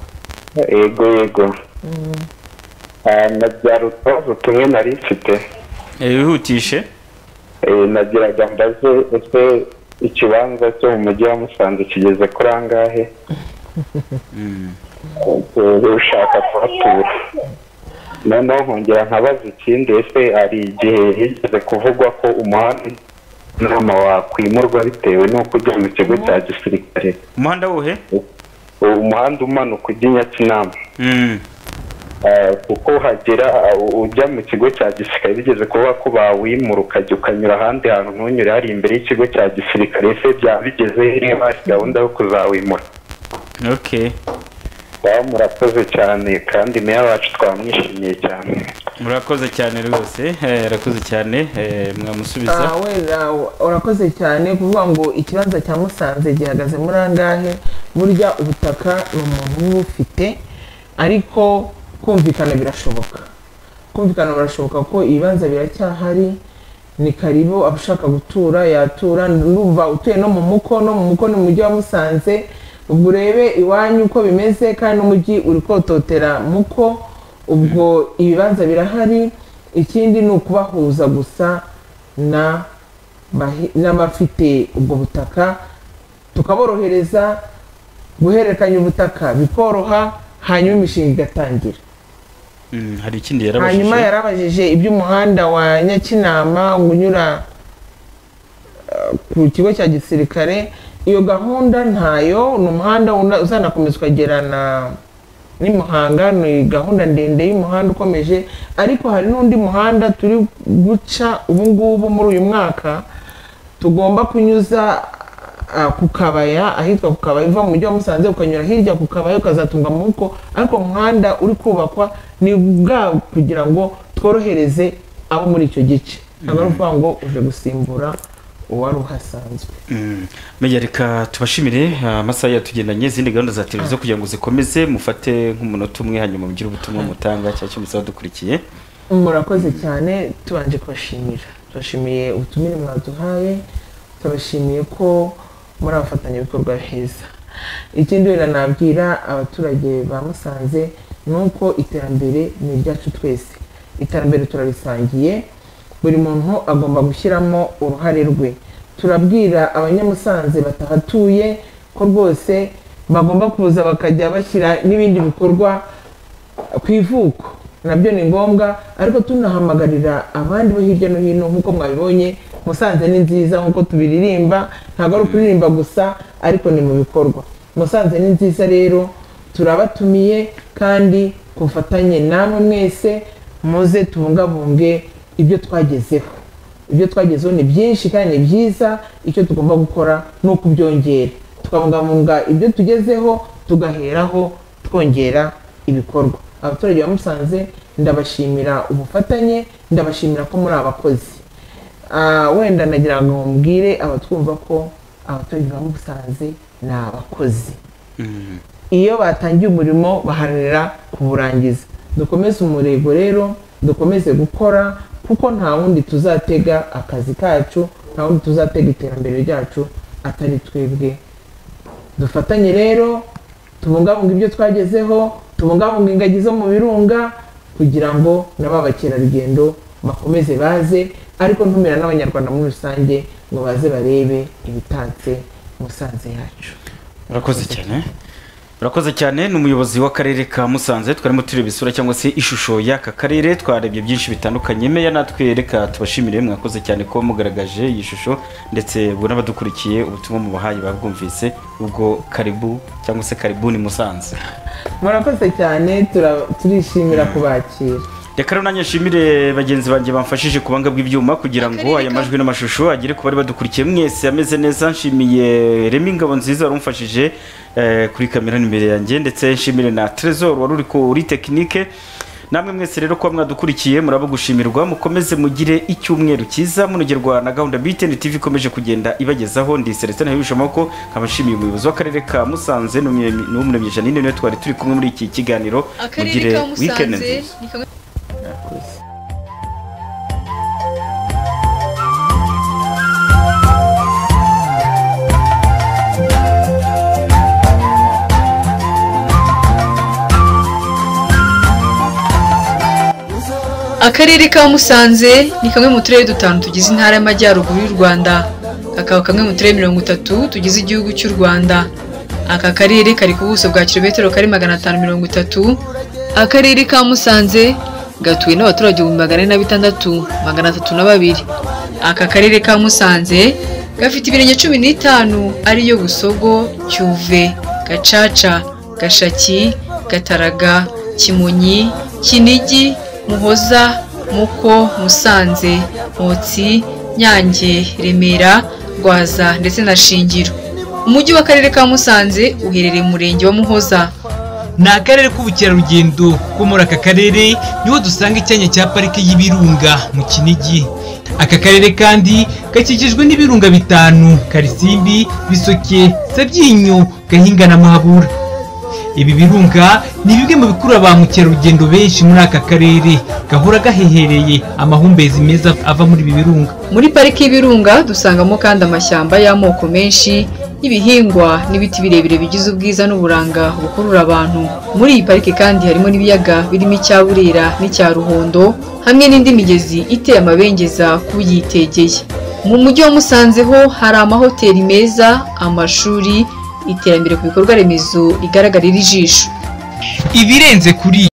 yego yego Ah, nabyara utubazo tumwe nari mfite wihutishe nagiraga mbaze ese ikibanza cyo mu mujyi wa musanze kigeze kuri angahe ushaka kuhatura noneho nkongera nkabaza ikindi ese hari igihe higeze kuvugwa ko umuhanda inama wakwimurwa bitewe n'uko ujya mu kigo cya gisirikare umuhanda wuhe umuhanda umanuka ujya i nyakinama Eh, kuko hagera uh, ujya mu kigo cya gisirikare bigeze kuba ko bawimura ukajya ukanyura ahandi hantu ntunyure hari imbere y'ikigo cya gisirikare ese byaba bigeze niba hari gahunda yo kuzawimura okay baba murakoze cyane kandi meya wacu twamwishimiye cyane murakoze cyane rwose eh, arakoze cyane eh, mwamusubiza Ah, wenda urakoze cyane kuvuga ngo ikibanza cya musanze gihagaze muri angahe burya ubutaka ni umuntu uba ufite ariko kumvikana birashoboka kumvikana birashoboka ko ibibanza biracyahari ni karibu abashaka gutura yatura numva utuye no mu muko no mu muko ni mu mujyi wa musanze ubwo urebe iwanyu uko bimeze kandi n'umujyi uri kototera muko ubwo ibibanza birahari ikindi ni ukubahuza gusa na bahi- n'abafite ubwo butaka tukaborohereza guhererekanya ubutaka bikoroha hanyuma imishinga igatangira Mm, hari ikindi yarabashije hanyuma yarabajije iby'umuhanda wa nyakinama unyura eh, ku kigo cya gisirikare iyo gahunda ntayo ni umuhanda una- uzanakomeza ukagera na n'imuhanga ni gahunda ndende y'umuhanda ukomeje ariko hari n'undi muhanda turi guca ubu ngubu muri uyu mwaka tugomba kunyuza ah, ku kabaya ahitwa ku kabaya uva mu mujyi wa musanze ukanyura hirya ku kabaya ukazatunga mu muko ariko umuhanda uri kubakwa ni bwa kugira ngo tworohereze abo muri icyo gice ntabwo ari ukuvuga ngo uje gusimbura uwari uhasanzwe menya reka tubashimire ah, amasaha yatugendanye izindi gahunda za televiziyo kugira ngo zikomeze mufate nk'umunota umwe hanyuma mugire ubutumwa mutanga cyangwa se muzaba dukurikiye murakoze cyane tubanje kubashimira tubashimiye ubutumire mwaduhaye tubashimiye ko muri abafatanyabikorwa heza ikindi wenda nabwira abaturage ba musanze ni uko iterambere ni iryacu twese iterambere turarisangiye buri muntu agomba gushyiramo uruhare rwe turabwira abanyamusanze batahatuye ko rwose bagomba kuza bakajya bashyira n'ibindi bikorwa ku ivuko nabyo ni ngombwa ariko tunahamagarira abandi bo hirya no hino nk'uko mwabibonye musanze ni nziza nk'uko tubiririmba ntabwo ari ukuririmba gusa ariko ni mu bikorwa musanze ni nziza rero turabatumiye kandi ku bufatanye namwe mwese muze tubungabunge ibyo twagezeho ibyo twagezeho ni byinshi kandi ni byiza icyo tugomba gukora ni ukubyongera tukabungabunga ibyo tugezeho tugaheraho twongera ibikorwa abaturage ba musanze ndabashimira ubufatanye ndabashimira ko muri abakozi Ah, wenda nagira ngo mbwire abatwumva ko abaturage ba musanze ni abakozi iyo batangiye umurimo baharanira kuwurangiza dukomeze umurego rero dukomeze gukora kuko nta wundi tuzatega akazi kacu nta wundi tuzatega iterambere ryacu atari twebwe dufatanye rero tubungabunga ibyo twagezeho tubungabunga ingagi zo mu birunga kugira ngo nabo abakerarugendo bakomeze baze ariko ntumira n'abanyarwanda muri rusange ngo baze barebe ibitatse musanze yacu murakoze cyane murakoze cyane ni umuyobozi w'akarere ka musanze twarimo tureba isura cyangwa se ishusho y'aka karere twarebye byinshi bitandukanye meya natwe reka tubashimire mwakoze cyane ko mugaragaje iyi shusho ndetse ubu n'abadukurikiye ubutumwa mubahaye babwumvise ubwo karibu cyangwa se karibuni musanze murakoze cyane tura- turishimira kubakira reka rero nanjye nshimire bagenzi banjye bamfashije ku buhanga bw'ibyuma kugira ngo aya majwi n'amashusho agere ku bari badukurikiye mwese ameze neza nshimiye remi ngabo nziza wari umfashije eh, kuri kamera n'imbere yanjye ndetse nshimire na trezor wari uri kuri tekinike namwe mwese rero kuba mwadukurikiye muraba gushimirwa mukomeze mugire icyumweru cyiza munogerwa na gahunda btn tv ikomeje kugenda ibagezaho ndi celestin habibisha amaboko nkaba nshimiye umuyobozi w'akarere ka musanze n'umuremyi janine niwe twari turi kumwe muri iki kiganiro akarere mugire ka weekend nziza musanze ni kamwe akarere ka musanze ni kamwe mu turere dutanu tugize intara y'amajyaruguru y'u rwanda kakaba kamwe mu turere mirongo itatu tugize igihugu cy'u rwanda aka karere kari ku buso bwa kilometero kari magana atanu mirongo itatu akarere ka musanze gatuwe n'abaturage ibihumbi magana ane na bitandatu magana atatu na babiri aka karere ka musanze gafite ibirenge cumi n'itanu ariyo busogo cyuve gacaca gashaki gataraga kimonyi kinigi muhoza muko musanze motsi nyange remera rwaza ndetse na shingiro umujyi w'akarere ka musanze uherereye mu murenge wa muhoza ni akarere k'ubukerarugendo ko muri aka karere niho dusanga icyanya cya parike y'ibirunga mu kinigi aka karere kandi gakikijwe n'ibirunga bitanu karisimbi bisoke sabyinyo gahinga na mahabura ibi birunga ni bimwe mu bikurura ba mukerarugendo benshi muri aka karere gahora gahehereye amahumbezi meza ava muri ibi birunga muri pariki y'ibirunga dusangamo kandi amashyamba y'amoko menshi y'ibihingwa n'ibiti birebire bigize ubwiza n'uburanga bukurura abantu muri iyi pariki kandi harimo n'ibiyaga birimo icya burera n'icya ruhondo hamwe n'indi migezi iteye amabengeza k'uyitegeye mu mujyi wa musanze ho hari amahoteli meza amashuri iterambere ku bikorwa remezo rigaragara ijisho ibirenze kuri